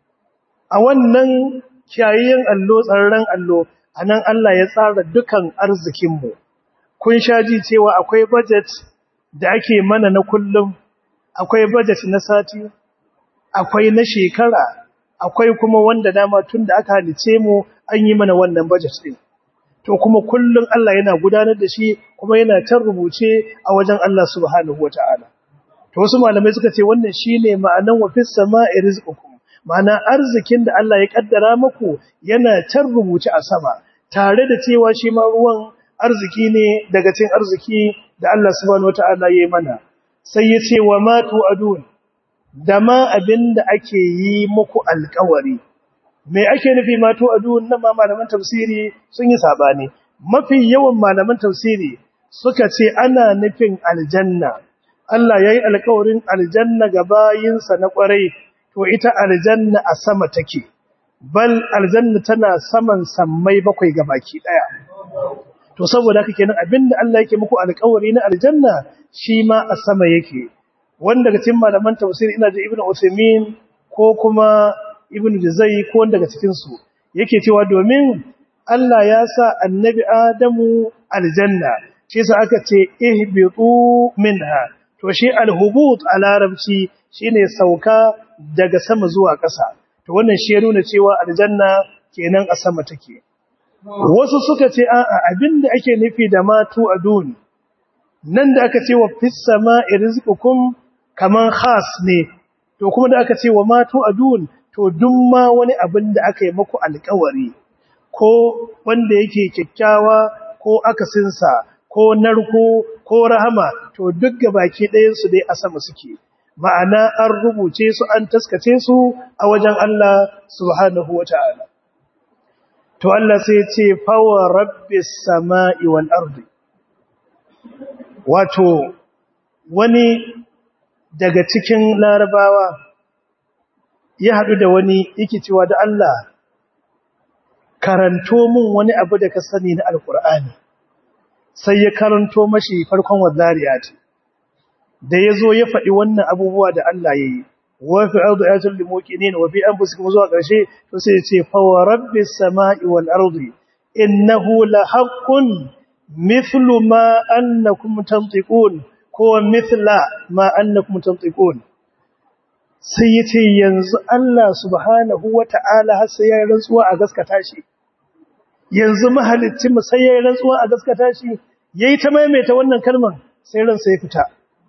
a wannan kiyayen allo tsararren allo anan Allah ya tsara dukan arzikinmu kun sha ji cewa akwai budget da ake mana na kullum akwai budget na sati akwai na shekara akwai kuma wanda dama tun da aka halice mu an yi mana wannan budget din to kuma kullum Allah yana gudanar da shi kuma yana can rubuce a wajen Allah subhanahu wataala to wasu malamai suka ce wannan shine ma'anan wa fis sama'i rizqukum ma'ana arzikin da Allah ya kaddara muku yana can rubuce a sama tare da cewa shi ma ruwan arziki ne daga cikin arziki da Allah subhanahu wataala ya yi mana sai ya ce wa ma tu'adun da ma abinda ake yi muku alƙawari me ake nufi ma tu'adun nan ma malaman tafsiri sun yi sabani mafi yawan malaman tafsiri suka ce ana nufin aljanna Allah yayi alƙawarin aljanna ga bayinsa na ƙwarai to ita aljanna a sama take bal aljanna tana saman sammai bakwai ga baki daya to saboda haka kenan abinda Allah yake muku alƙawari na aljanna shi ma a sama yake wanda daga cikin malaman tafsir ina ji ibnu usaymin ko kuma ibnu jazai ko wanda daga cikin su yake cewa domin Allah ya sa annabi adamu aljanna shi yasa aka ce ihbitu minha to shi alhubut a larabci shine sauka daga sama zuwa ƙasa to wannan shi ya nuna cewa aljanna kenan a sama take wasu suka ce a'a abinda ake nufi da matu adun nan da aka ce wa fis sama'i rizqukum kaman khas ne to kuma da aka ce wa matu adun to duk ma wani abin da aka yi muku alƙawari ko wanda yake kyakkyawa ko akasinsa ko narko ko rahama to duk gabaki ɗayan su dai a sama suke ma'ana an rubuce su an taskace su a wajen Allah subhanahu wata'ala to Allah sai ce fawa rabbis sama'i wal ardi wato wani daga cikin larabawa ya haɗu da wani yake cewa da Allah karanto min wani abu da ka sani na alkur'ani sai ya karanto mashi farkon wazariya ce da ya zo ya faɗi wannan abubuwa da Allah ya yi wa fi ardi ayatul lil muqinin wa fi anfusikum zuwa karshe to sai ya ce fa wa rabbis samai wal ardi innahu la haqqun mithlu ma annakum tantiqun ko mithla ma annakum tantiqun sai yace yanzu Allah subhanahu wata'ala har sai yayin rantsuwa a gaskata shi yanzu mahalicci mu sai yayin rantsuwa a gaskata shi yayi ta maimaita wannan kalmar sai ran sai fita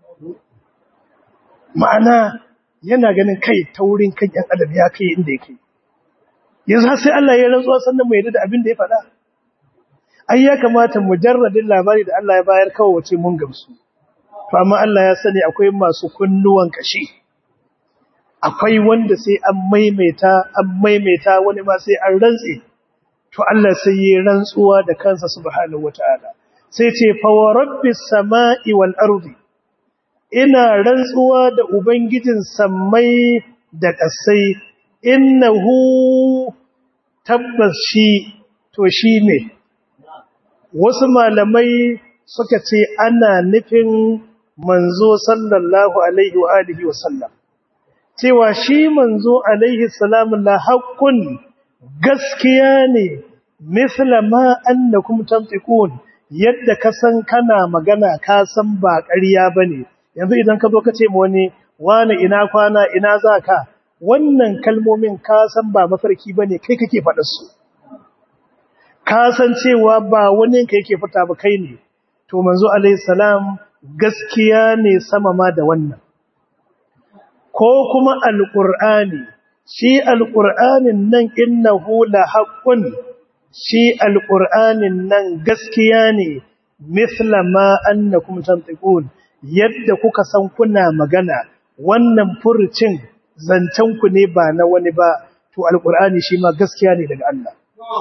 ma'ana yana ganin kai taurin kan yan adam ya kai inda yake yanzu har sai Allah ya rantsuwa sannan mu yarda da abin da ya faɗa ai ya kamata mujarradin labari da Allah ya bayar kawai wace mun gamsu to amma Allah ya sani akwai masu kunnuwan kashi akwai wanda sai an maimaita an maimaita wani ma sai an rantse to Allah sai ya rantsuwa da kansa subhanahu wataala sai ce fa wa rabbis samai wal ardi ina rantsuwa da ubangijin sammai da ƙasai innahu tabbas shi to shi ne wasu malamai suka ce ana nufin manzo sallallahu alaihi wa alihi wa sallam cewa shi manzo alaihi salamu la haqqun gaskiya ne misla ma annakum tantiqun yadda ka san kana magana ka san ba ƙarya bane yanzu idan ka zo ka ce ma wani wani ina kwana ina zaka wannan kalmomin ka san ba mafarki bane kai kake faɗar su ka san cewa ba wani ka yake fita ba kai ne to manzo alaihi salam gaskiya ne sama ma da wannan ko kuma alqur'ani shi alqur'anin nan innahu la haqqun shi alqur'anin nan gaskiya ne mithla ma annakum tantiqun yadda kuka san kuna magana wannan furucin zancen ku ne ba na wani ba to alqur'ani shi ma gaskiya ne daga Allah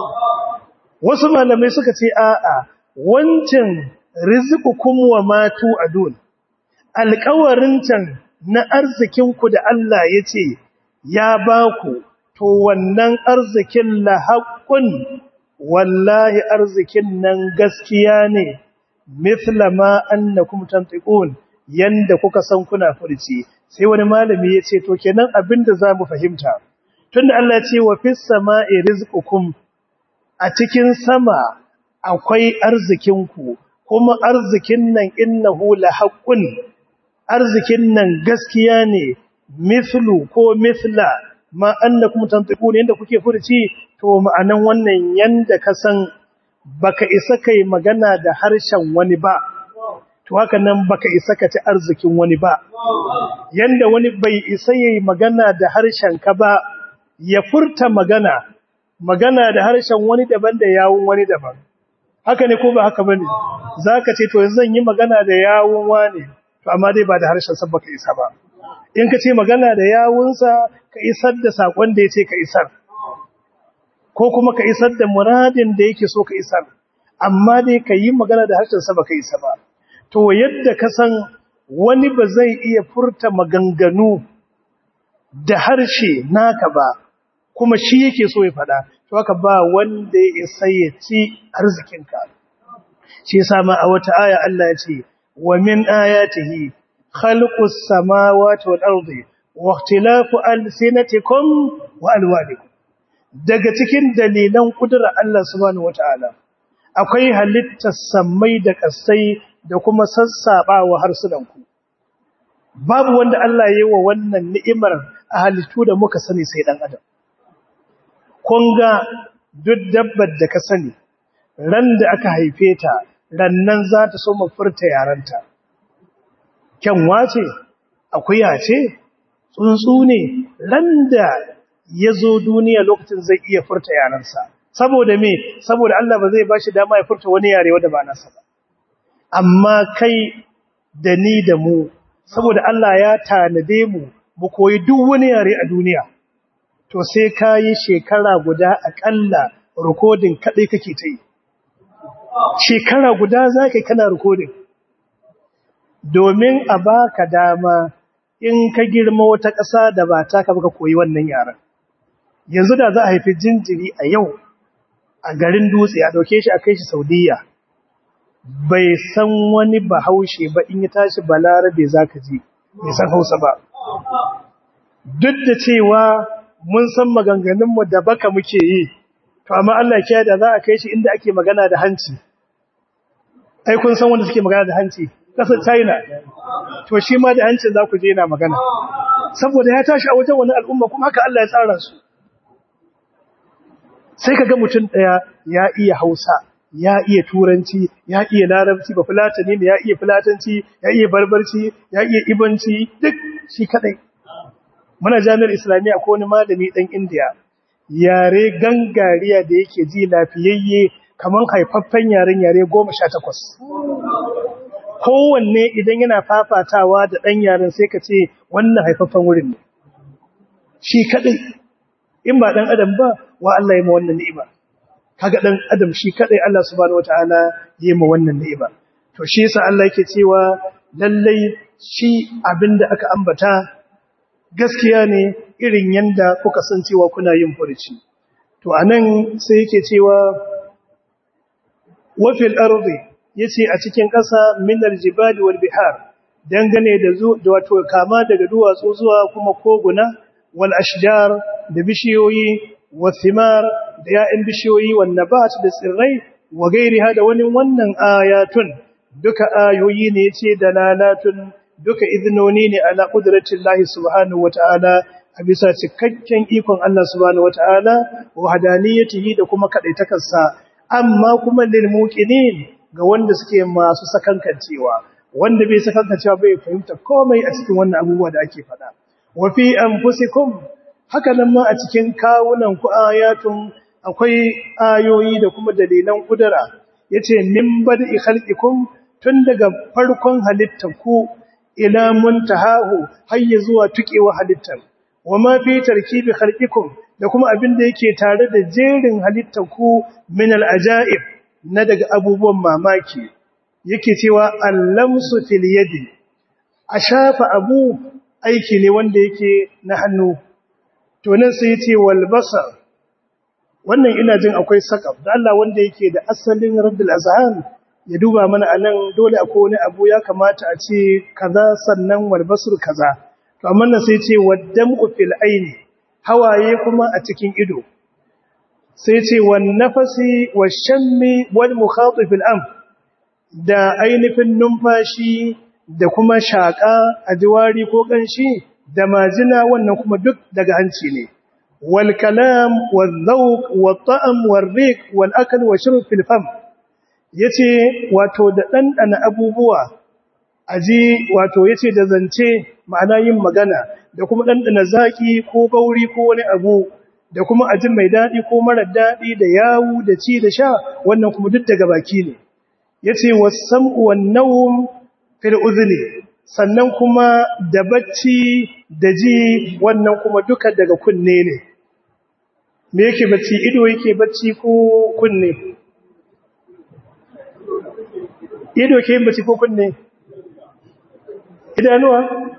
wasu malamai suka ce a'a wancan rizqukum wa matu adun alƙawarin can na arzikin ku da Allah yace ya baku to wannan arzikin la haqqun wallahi arzikin nan gaskiya ne mithla ma annakum tantiqun yanda kuka san kuna furci sai wani malami yace to kenan abinda zamu fahimta tunda Allah ya ce wa fis sama'i rizqukum a cikin sama akwai arzikinku kuma arzikin nan innahu la haqqun arzikin nan gaskiya ne mithlu ko mithla ma annakum tantiqun yanda kuke furci to ma'anan wannan yanda ka san baka isa kai magana da harshen wani ba to haka nan baka isa ka ci arzikin wani ba yanda wani bai isa yayi magana da harshen ka ba ya furta magana magana da harshen wani daban da yawun wani daban haka ne ko ba haka bane zaka ce to yanzu zan yi magana da yawun wani to amma dai ba da harshen sa baka isa ba in ka ce magana da yawunsa ka isar da sakon da yace ka isar ko kuma ka isar da muradin da yake so ka isar amma dai ka yi magana da harshen sa baka isa ba to yadda ka san wani ba zai iya furta maganganu da harshe naka ba kuma shi yake so ya fada to haka ba wanda ya isa ya ci arzikinka shi yasa ma a wata aya Allah ya ce wa min ayatihi khalqus samawati wal ardi wa ikhtilafu alsinatikum wa alwanikum daga cikin dalilan kudura Allah subhanahu wataala akwai halittar sammai da kasai da kuma sassabawa harsunanku babu wanda Allah ya yi wa wannan ni'imar a halittu da muka sani sai dan adam kun ga duk dabbar da ka sani ran da aka haife ta rannan za ta so furta yaranta kyanwa ce akuya ce tsuntsu ne ran da ya zo duniya lokacin zai iya furta yaransa saboda me saboda Allah ba zai bashi dama ya furta wani yare wanda ba nasa ba amma kai da ni da mu saboda Allah ya tanade mu mu koyi duk wani yare a duniya to sai ka yi shekara guda akalla rikodin kaɗai kake ta yi shekara guda za ka kana rikodin domin a baka dama in ka girma wata ƙasa da ba ta ka baka koyi wannan yaren yanzu da za a haifi jinjiri a yau a garin dutse a ɗauke shi a kai shi saudiya bai san wani bahaushe ba in ya tashi balarabe za ka ji bai san hausa ba duk da cewa mun san maganganunmu da baka muke yi to amma Allah ya da za a kai shi inda ake magana da hanci ai kun san wanda suke magana da hanci kasar China to shi ma da hancin za ku je yana magana saboda ya tashi a wajen wani al'umma kuma haka Allah ya tsara su sai kaga mutum daya ya iya Hausa ya iya turanci ya iya larabci ba fulatani ne ya iya fulatanci ya iya barbarci ya iya ibanci duk shi kadai muna jami'ar islamiyya ko wani malami dan indiya yare gangariya da yake ji lafiyayye kaman haifaffen yaren yare 18 kowanne idan yana fafatawa da dan yaren sai ka ce wannan haifaffen wurin ne shi kadai in ba dan adam ba wa Allah ya ma wannan ni'ima kaga dan adam shi kadai Allah subhanahu wataala ya ma wannan ni'ima to shi yasa Allah yake cewa lallai shi abinda aka ambata gaskiya ne irin yanda kuka san cewa kuna yin furici to anan sai yake cewa wa fil ardi yace a cikin ƙasa min aljibali wal bihar dangane da zu da wato kama daga duwatsu zuwa kuma koguna wal ashjar da bishiyoyi wa thimar da ya'in bishiyoyi wan nabat da tsirrai wa gairiha da wani wannan ayatun duka ayoyi ne yace dalalatun duka iznoni ne ala qudratillahi subhanahu wataala a bisa cikakken ikon Allah subhanahu wataala wa hadaniyatihi da kuma kadaitakarsa amma kuma lil muqinin ga wanda suke masu sakankancewa wanda bai sakankancewa bai fahimta komai a cikin wannan abubuwa da ake faɗa wa fi anfusikum haka nan ma a cikin kawunan ku ayatun akwai ayoyi da kuma dalilan kudura yace min bad'i khalqikum tun daga farkon halittar ku ila muntahahu hayya zuwa tukewa halittar wa ma fi tarkibi khalqikum da kuma abin da yake tare da jerin halittar ku min al-ajaib na daga abubuwan mamaki yake cewa allamsu fil yadi a shafa abu aiki ne wanda yake na hannu to nan sai yace wal basar wannan ina jin akwai sakaf da Allah wanda yake da asalin rabbul azhan ya duba mana anan dole akwai wani abu ya kamata a ce kaza sannan wal basr kaza to amma nan sai yace waddam'u fil aini hawaye kuma a cikin ido sai ce wan nafasi washammi wal mukhatif al am da ainihin numfashi da kuma shaka a jiwari ko kanshi da majina wannan kuma duk daga hanci ne wal kalam wal zawq wal ta'am wal riq wal akl wa shurb fil fam yace wato da dandana abubuwa aji wato yace da zance ma'ana yin magana da kuma dandana zaki ko gauri ko wani abu da kuma ajin mai daɗi ko marar daɗi da yawu da ci da sha wannan kuma duk daga baki ne yace wasam'u wan nawm fil udhni sannan kuma da bacci da ji wannan kuma duka daga kunne ne me yake bacci ido yake bacci ko kunne ido ke bacci ko kunne idanuwa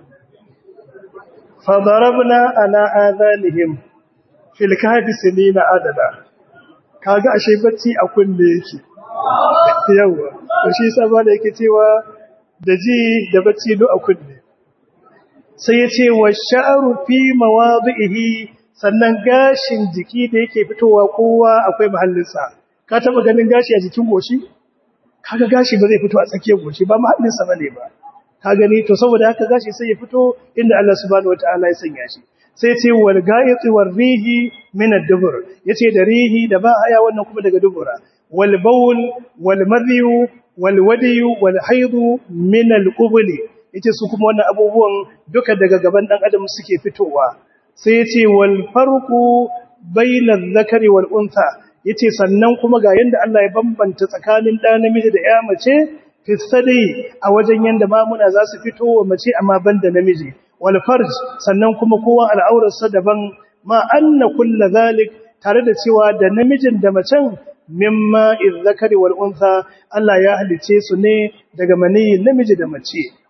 fa darabna ala adhanihim fil kahfi sinina adada kaga ashe bacci a kunne yake yawa to shi yasa ba da yake cewa da ji da bacci duk a kunne sai ya ce wa sha'ru fi mawadihi sannan gashin jiki da yake fitowa kowa akwai mahallinsa ka taba ganin gashi a jikin goshi kaga gashi ba zai fito a tsakiyar goshi ba mahallinsa bane ba ka gani to saboda haka gashi sai ya fito inda Allah subhanahu wataala ya sanya shi sai ce wal ga'iti war rihi min ad-dubur yace da rihi da ba haya wannan kuma daga dubura wal bawl wal madhi wal wadi wal haid min al-qubul yace su kuma wannan abubuwan duka daga gaban dan adam suke fitowa sai yace wal farqu bayna adh-dhakari wal untha yace sannan kuma ga yanda Allah ya bambanta tsakanin da namiji da ya mace fisadi a wajen yanda mamuna za su fito wa mace amma banda namiji wal farj sannan kuma kowa al'aurarsa daban ma anna kullu zalik tare da cewa da namijin da macen mimma izzakari wal untha Allah ya halice su ne daga maniyin namiji da mace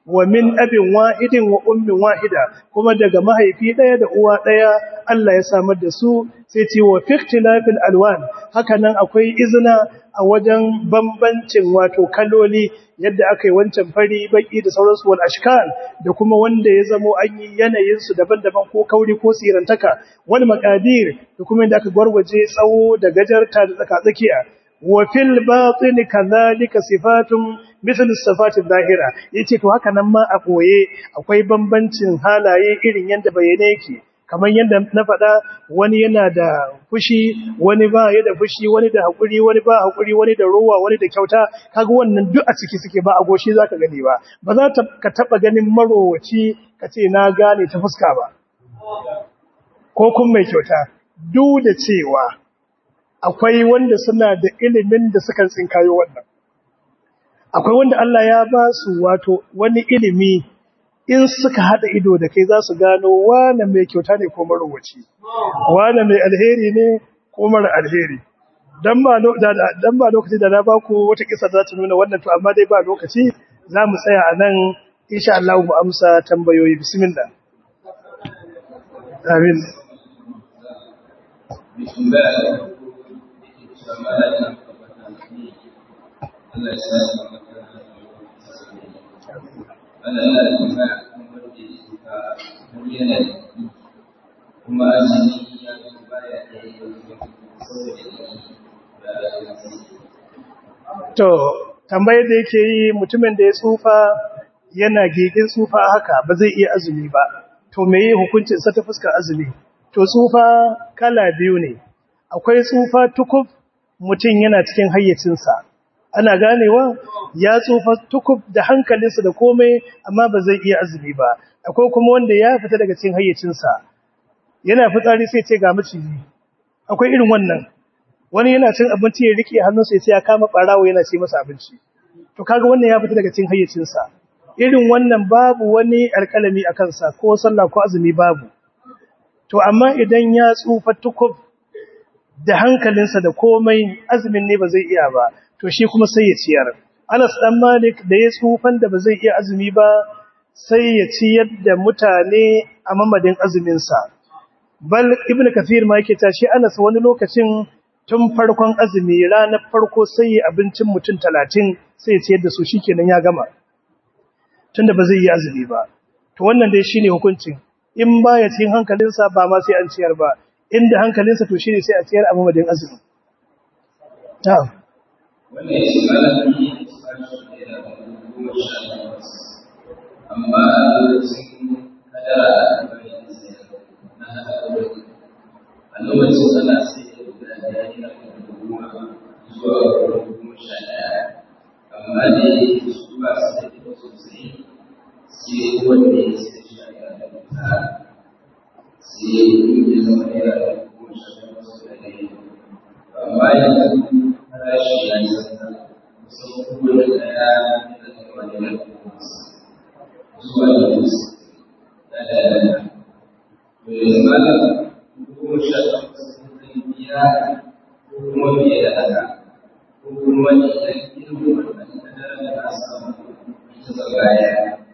wa min abin wahidin wa ummin wahida kuma daga mahaifi daya da uwa daya Allah ya samar da su sai ce wa fikhtilafil alwan haka nan akwai izina a wajen bambancin wato kaloli yadda aka yi wancan fari baki da sauransu wal ashkal da kuma wanda ya zamo an yi yanayin su daban-daban ko kauri ko sirantaka wal maqadir da kuma inda aka gwarwaje tsawo da gajarta da tsaka-tsakiya wa fil batin kadhalika sifatun misal sifati zahira yace to haka nan ma a koye akwai bambancin halaye irin yanda bayyane yake kamar yadda na faɗa wani yana da fushi wani ba ya da fushi wani da haƙuri wani ba haƙuri wani da rowa wani da kyauta kaga wannan duk a ciki suke ba a goshi zaka gani ba ba za ta ka taba ganin marowaci ka ce na gane ta fuska ba ko kun mai kyauta duk da cewa akwai wanda suna da ilimin da suka tsinkayo wannan akwai wanda Allah ya ba su wato wani ilimi in suka hada ido da kai za su gano wane mai kyauta ne ko marowaci wane mai alheri ne ko mara alheri dan ba dan ba lokaci da na ba ku wata kisa za ta nuna wannan to amma dai ba lokaci za mu tsaya a nan insha Allah mu amsa tambayoyi bismillah amin Allah ya sa ana yana da kuma wanda ya suka har yana da kuma azumi ya zo baya da yi to tambayar da yake yi mutumin da ya tsufa yana gigin tsufa haka ba zai iya azumi ba to me yi hukuncin sa ta fuskar azumi to tsufa kala biyu ne akwai tsufa tukuf mutum yana cikin hayyacinsa ana ganewa ya tsufa tukub da hankalinsa da komai amma ba zai iya azumi ba akwai kuma wanda ya fita daga cikin hayyacinsa yana fitsari sai ce ga maciji akwai irin wannan wani yana cin abinci ya rike hannunsa sai ya kama barawo yana ce masa abinci to kaga wannan ya fita daga cikin hayyacinsa irin wannan babu wani alƙalami a kansa ko sallah ko azumi babu to amma idan ya tsufa tukub da hankalinsa da komai azumin ne ba zai iya ba to shi kuma sai ya ciyar Anas dan Malik da ya tsufan da ba zai iya azumi ba sai ya ciyar da mutane a mamadin azumin sa bal ibnu kathir ma yake ta shi Anas wani lokacin tun farkon azumi ranar farko sai ya abincin mutum 30 sai ya ciyar da su shikenan ya gama tunda ba zai yi azumi ba to wannan dai shine hukuncin in baya cikin hankalinsa ba ma sai an ciyar ba inda hankalinsa to shine sai a ciyar a mamadin azumi na'am wannan ya ce malami sashi ne da goma sha takwas amma a lokacin kadara da bari da sayar na haɗa wani a lokacin ana sai da guda ɗaya yana da goma zuwa goma sha ɗaya amma da ya yi su ba su da kyau sosai sai wanda ya sai shi a yana da ta sai ya yi zama yana da goma sha takwas da ɗaya amma yanzu farashi ya yi zanta kusan kowane daya da kuma da na zuwa da wasu da da da da to yanzu mana goma sha takwas zai biya ko kuma biye da haka ko kuma idan irin wannan kadarar da na samu ita zagaya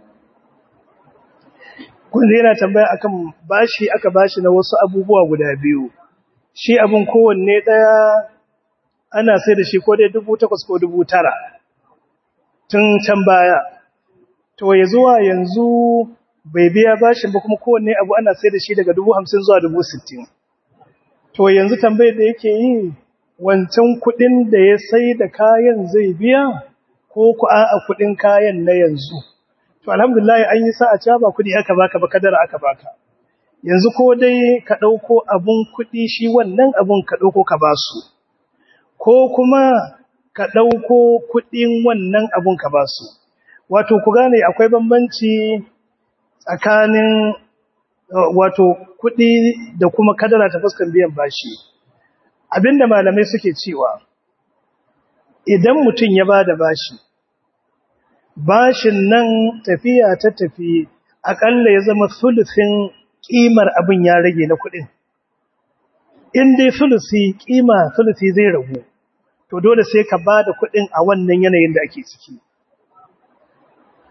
kun yana tambaya akan bashi aka bashi na wasu abubuwa guda biyu shi abin kowanne ɗaya ana sai da shi ko dai dubu takwas ko dubu tara tun can baya to ya zuwa yanzu bai biya bashin ba kuma kowanne abu ana sai da shi daga dubu hamsin zuwa dubu sittin to yanzu tambayar da yake yi wancan kuɗin da ya sai da kayan zai biya ko ku a kuɗin kayan na yanzu to alhamdulillah an yi sa'a cewa ba kuɗi aka baka ba kadara aka baka yanzu ko dai ka ɗauko abun kuɗi shi wannan abun ka ɗauko ka basu ko kuma ka ɗauko kuɗin wannan abun ka basu wato ku gane akwai bambanci tsakanin wato kuɗi da kuma kadara ta fuskar biyan bashi abinda malamai suke cewa idan mutum ya ba da bashi bashin nan tafiya ta tafi aƙalla ya zama sulusin ƙimar abin ya rage na kuɗin in dai sulusi ƙima sulusi zai ragu to dole sai ka ba da kuɗin a wannan yanayin da ake ciki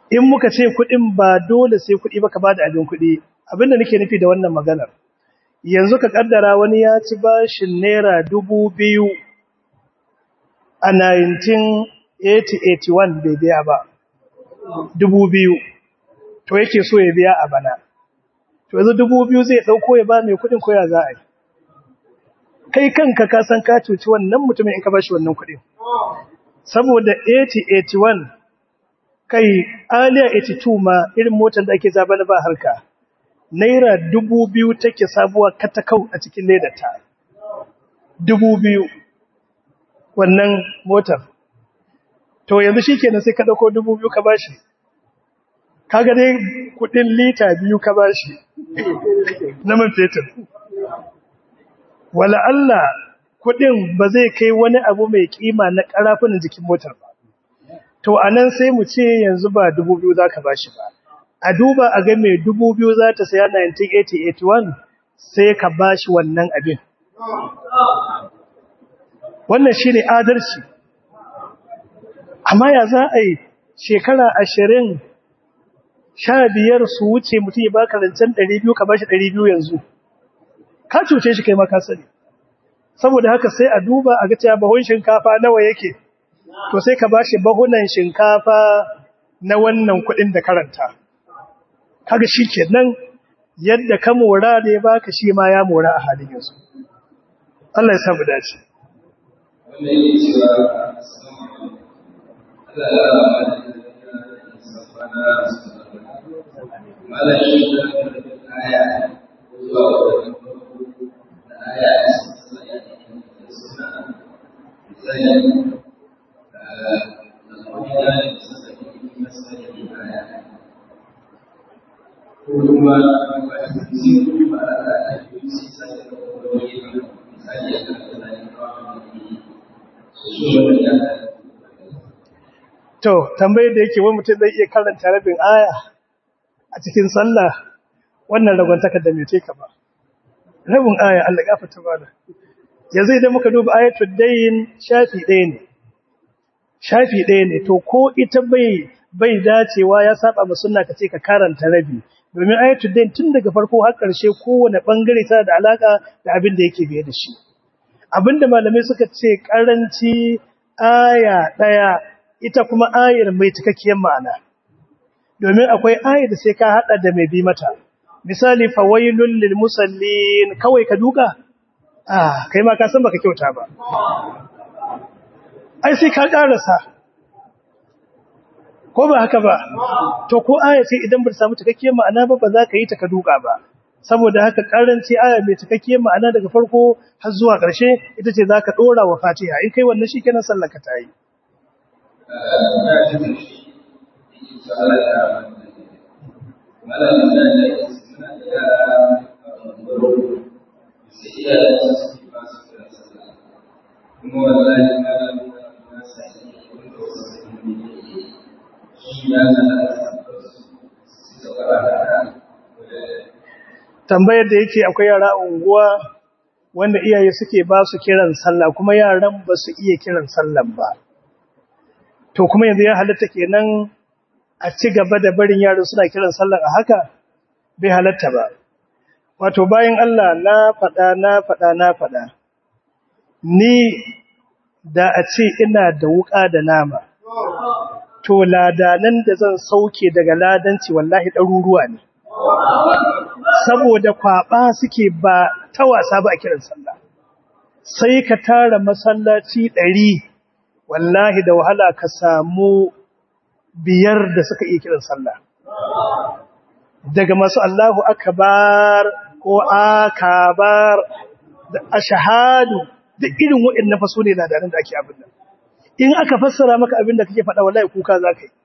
in muka ce kuɗin ba dole sai kuɗi ba ka ba da abin kuɗi abinda nake nufi da wannan maganar yanzu ka kaddara wani ya ci bashin naira dubu biyu a 1980-81 bai biya ba dubu biyu to yake so ya biya a bana to yanzu dubu biyu zai ɗauko ya ba mai kuɗin koya za a yi kai kanka ka san ka cuci wannan mutumin in ka bashi wannan kuɗin saboda 80-81 kai aliya 82 ma irin motar da ake zaba na ba harka naira dubu biyu take sabuwa katakau a cikin ledata dubu biyu wannan motar to yanzu shi kenan sai ka ɗauko dubu biyu ka bashi kaga dai kudin lita biyu ka bashi na man fetur wala Allah kudin ba zai kai wani abu mai kima na karafunan jikin motar ba to anan sai mu ce yanzu ba dubu biyu zaka bashi ba a duba a ga mai dubu biyu za ta saya 1980-81 sai ka bashi wannan abin wannan shi ne adalci amma ya za a yi shekara ashirin sha biyar su wuce mutum ya baka rancen ɗari biyu ka bashi ɗari biyu yanzu ka cuce shi kai maka sani saboda haka sai a duba a ga cewa bahon shinkafa nawa yake to sai ka bashi bahunan shinkafa na wannan kuɗin da karanta kaga shi kenan yadda ka mora da ya baka shi ma ya mora a halin yanzu Allah ya samu dace wanda yake cewa Allah ya rama da safana malam shi da aya zuwa wannan da aya suna misali da al'amina da sassafi masali aya ko kuma ba su ba a yi su sai da wani misali a kan da To, tambayar da yake wani mutum zai iya karanta rabin aya a cikin sallah wannan ragwantaka da mece ka ba. Rabin aya Allah gafata bada. Yanzu idan muka duba ayatul dayin shafi ɗaya ne. Shafi ɗaya ne, to ko ita bai bai dacewa ya saba ma sunna ka ce ka karanta rabi. Domin ayatul dayin tun daga farko har ƙarshe kowane ɓangare tana da alaƙa da abin da yake biye da shi. abinda malamai suka ce karanci aya daya ita kuma ayar mai cikakkiyar ma'ana domin akwai ayar da sai ka hada da mai bi mata misali fawailul lil musallin kawai ka duka ah kai ma ka san baka kyauta ba ai sai ka karasa ko ba haka ba to ko aya sai idan ba ta samu cikakkiyar ma'ana ba ba za ka yi ta ka duka ba saboda haka karanci aya mai cikakkiyar ma'ana daga farko har zuwa ƙarshe ita ce zaka dora wa Fatiha in kai wannan shikenan sallar ka tayi kuma wallahi kana na sai wanda wasu ne shi ya zana su da tambayar da yake akwai yara a unguwa wanda iyaye suke ba su kiran sallah kuma yaran ba su iya kiran sallan ba to kuma yanzu ya halatta kenan a ci gaba da barin yaro suna kiran sallan a haka bai halatta ba wato bayan Allah na faɗa na faɗa na faɗa ni da a ce ina da wuƙa da nama to ladanan da zan sauke daga ladanci wallahi ɗaruruwa ne saboda kwaba suke ba ta wasa ba a kiran sallah sai ka tara masallaci ɗari wallahi da wahala ka samu biyar da suka iya kiran sallah daga masu Allahu akbar ko akabar da ashhadu duk irin waɗannan faso ne ladarin da ake abin nan in aka fassara maka abin da kake faɗa wallahi kuka zaka yi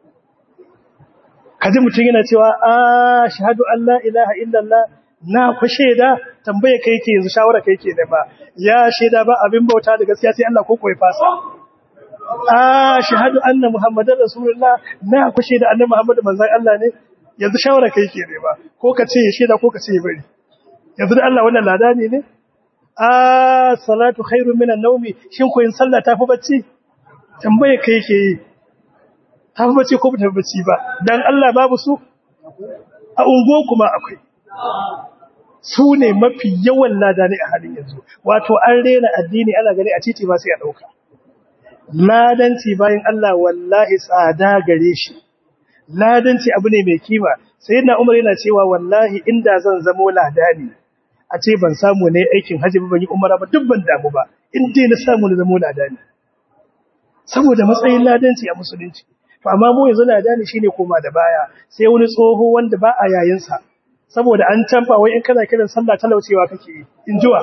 kaji mutum yana cewa a shahadu Allah ilaha illallah na ku shaida tambaye kai yake yanzu shawara kai yake da ba ya shaida ba abin bauta da gaskiya sai Allah ko koyi fasa a shahadu anna muhammadar rasulullah na ku shaida annabi muhammadu manzon Allah ne yanzu shawara kai yake da ba ko ka ce ya shaida ko ka ce ya bari yanzu da Allah wannan lada ne ne a salatu khairu minan nawmi shin koyin sallah tafi bacci tambaye kai yake yi ta fi bacci ko ba ta fi bacci ba dan Allah babu su a ungo kuma akwai su ne mafi yawan lada ne a halin yanzu wato an rena addini ana gani a titi ba sai a ɗauka ladanci bayan Allah wallahi tsada gare shi ladanci abu ne mai kima sai na umar yana cewa wallahi inda zan zamo ladani a ce ban samu ne aikin hajji ban yi umara ba duk ban damu ba in dai na samu na zamo ladani saboda matsayin ladanci a musulunci to amma mu yanzu ladani shine koma da baya sai wani tsoho wanda ba a yayin sa saboda an tamfa wai in kana kiran sallah talaucewa kake yi injuwa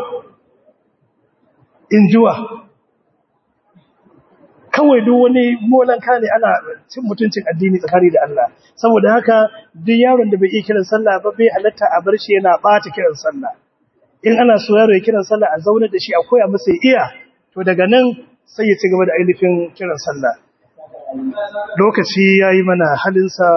injuwa kawai duk wani molanka ne ana cin mutuncin addini tsakani da Allah saboda haka duk yaron da bai iya kiran sallah ba bai halatta a bar shi yana bata kiran sallah in ana so yaro ya kiran sallah a zauna da shi a koya masa ya iya to daga nan sai ya ci gaba da ainihin kiran sallah lokaci yayi mana halinsa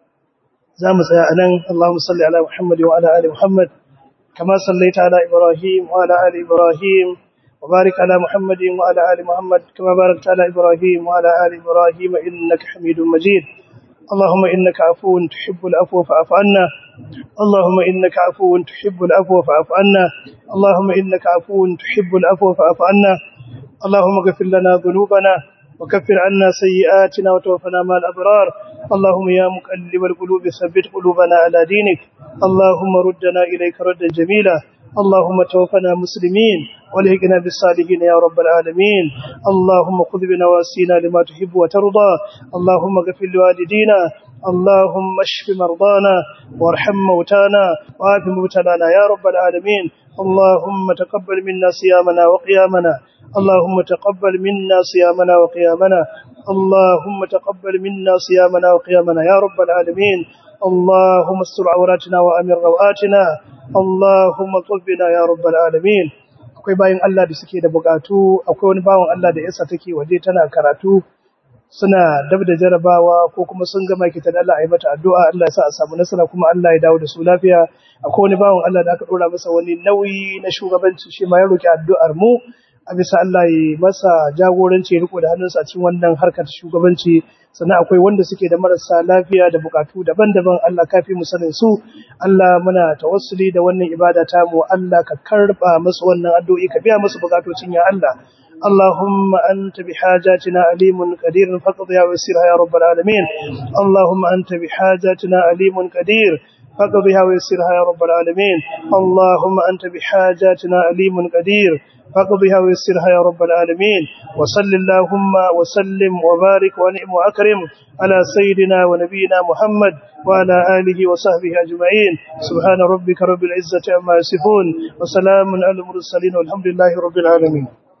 za mu tsaya anan Allahumma salli ala Muhammad wa ala ali Muhammad kama sallaita ala Ibrahim wa ala ali Ibrahim وبارك على محمد وعلى آل محمد كما باركت على إبراهيم وعلى آل إبراهيم إنك حميد مجيد اللهم إنك عفو تحب العفو فاعف عنا اللهم إنك عفو تحب العفو فاعف عنا اللهم إنك عفو تحب العفو فاعف عنا اللهم اغفر لنا ذنوبنا وكفر عنا سيئاتنا وتوفنا مع الأبرار اللهم يا مقلب القلوب ثبت قلوبنا على دينك اللهم ردنا إليك ردا جميلا اللهم توفنا مسلمين ولهقنا بالصالحين يا رب العالمين اللهم خذ بنواسينا لما تحب وترضى اللهم اغفر لوالدينا اللهم اشف مرضانا وارحم موتانا وعاف مبتلانا يا رب العالمين اللهم تقبل منا صيامنا وقيامنا اللهم تقبل منا صيامنا وقيامنا اللهم تقبل منا صيامنا وقيامنا يا رب العالمين اللهم استر عوراتنا وامن رواتنا اللهم طلبنا يا رب العالمين akwai bayan Allah da suke da bukatu akwai wani bawan Allah da yasa take waje tana karatu suna dab da jarabawa ko kuma sun gama kita da Allah ayi mata addu'a Allah ya sa a samu nasara kuma Allah ya dawo da su lafiya akwai wani bawan Allah da aka dora masa wani nauyi na shugabanci shi ma ya roki addu'ar mu a bisa Allah ya masa jagoranci riko da hannunsa a cikin wannan harkar shugabanci sannan akwai wanda suke da marasa lafiya da bukatu daban-daban Allah kafi mu sanin su Allah muna tawassuli da wannan ibada ta mu Allah ka karba musu wannan addu'o'i ka biya musu bukatocin ya Allah اللهم أنت بحاجاتنا عليم قدير فاقضها ويسرها يا رب العالمين اللهم أنت بحاجاتنا عليم قدير فاقضها ويسرها يا رب العالمين اللهم أنت بحاجاتنا عليم قدير فاقضها ويسرها يا رب العالمين وصل اللهم وسلم وبارك ونعم وأكرم على سيدنا ونبينا محمد وعلى آله وصحبه أجمعين سبحان ربك رب العزة عما يصفون وسلام على المرسلين والحمد لله رب العالمين